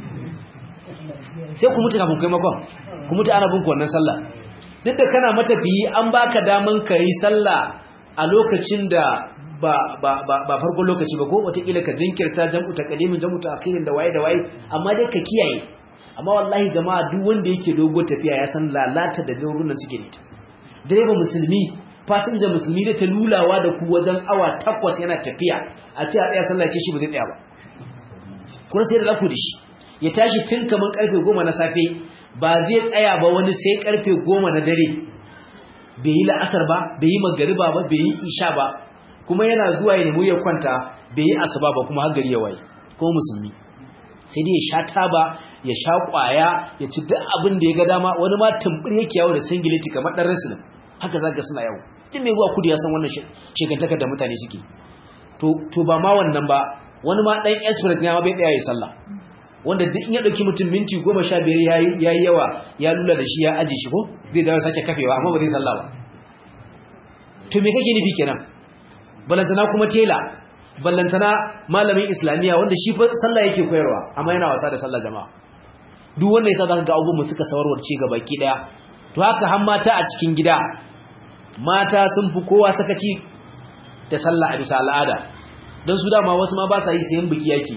sai ku mutu kafin kai makon ku mutu ana bin ku wannan sallah duk da kana matafiyi an baka daman ka yi sallah a lokacin da ba ba ba ba farkon lokaci ba ko wataƙila ka jinkirta jam'u ta kalimin jam'u ta akhirin da waye da waye amma dai ka kiyaye amma wallahi jama'a duk wanda yake dogo tafiya ya san lalata da dogon nan suke da ita direba musulmi fasinja musulmi da ta lulawa da ku wajen awa takwas yana tafiya a ce a tsaya sallah ce shi ba zai tsaya ba kuma sai da zaku da shi ya tashi tun kamar karfe goma na safe ba zai tsaya ba wani sai karfe goma na dare bai yi la'asar ba bai yi magariba ba bai yi isha ba kuma yana zuwa ya nemi ya kwanta bai yi asuba ba kuma har gari ya waye ko musulmi sai dai ya sha taba ya sha kwaya ya ci duk abin da ya ga dama wani ma tumbur yake yawo da singileti kamar dan rasulun haka zaka suna yawo duk mai zuwa kudu ya san wannan shekantakar da mutane suke to to ba ma wannan ba wani ma dan express ne ma bai tsaya ya sallah wanda duk in ya dauki mutum minti 15 yayi yayi yawa ya lula da shi ya aje shi ko zai dawo sake kafewa amma ba zai sallah ba to me kake nufi kenan balantana kuma tela ballantana malamin islamiya wanda shi fa sallah yake koyarwa amma yana wasa da sallah jama'a duk wanda yasa zaka ga abubuwan suka sawarwar ci gaba ki daya to haka har mata a cikin gida mata sun fi kowa sakaci da sallah a bisa al'ada don su dama wasu ma ba sa yi sayan biki yake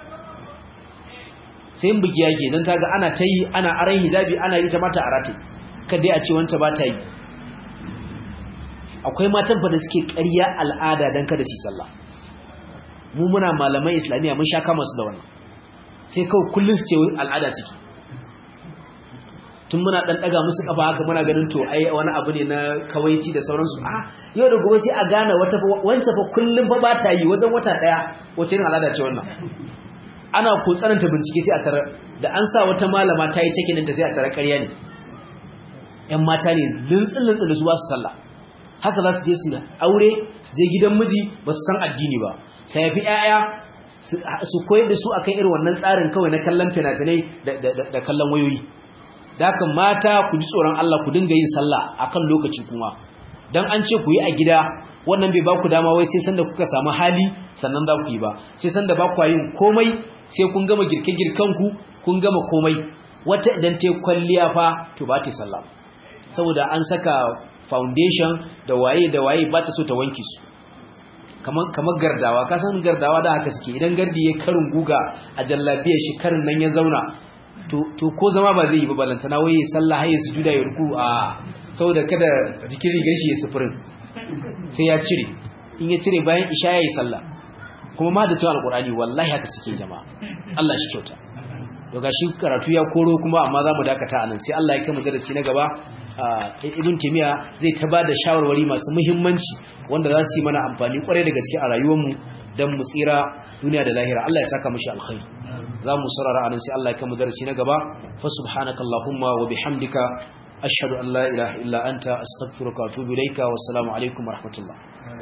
sayan biki yake don ta ga ana ta yi ana aran hijabi ana yi ta mata a rataye kada a ce wanta ba ta yi akwai matan fa da suke ƙarya al'ada don kada su yi sallah mu muna malamai islamiyya mun sha kama su da wannan sai kawai kullum su ce al'ada suke tun muna dan daga musu kafa haka muna ganin to ai wani abu ne na kawaici da sauransu a yau da gobe sai a gane wata wanta fa kullum fa ba ta yi wajen wata daya wace irin al'ada ce wannan ana ko tsananta bincike sai a tara da an sa wata malama ta yi cikin ta sai a tara ƙarya ne ƴan mata ne lintsin lintsin da su ba su sallah haka za su je su aure su je gidan miji ba su san addini ba sai fi ƴaƴa su koyar da su akan irin wannan tsarin kawai na kallon fina-finai da kallon wayoyi da haka mata ku ji tsoron Allah ku dinga yin sallah akan lokaci kuma dan an ce ku yi a gida wannan bai ba ku dama wai sai sanda kuka samu hali sannan za ku yi ba sai sanda ba ku yin komai sai kun gama girke-girken ku kun gama komai wata idan ta kwalliya fa to ba ta sallah saboda an saka foundation da waye da waye ba ta so ta wanke su kamar kamar gardawa ka san gardawa da haka suke idan gardi ya karin guga a jallabiyar shi karin nan ya zauna to ko zama ba zai yi ba balantana wai ya sallah haye sujuda ya ruku a saboda kada jikin rigar shi ya sufurin sai ya cire in ya cire bayan isha ya yi sallah kuma ma da cewa alkurani wallahi haka suke jama'a Allah shi kyauta to gashi karatu ya koro kuma amma za mu dakata anan sai Allah ya kai mu darasi na gaba ibn timiya zai ta bada shawarwari masu muhimmanci wanda za su yi mana amfani kwarai da gaske a rayuwarmu don mu tsira duniya da lahira Allah ya saka mushi alkhairi za mu sarara anan sai Allah ya kai mu darasi na gaba fa subhanakallahumma wa bihamdika ashhadu an la ilaha illa anta astaghfiruka wa atubu ilayka wassalamu alaikum wa rahmatullah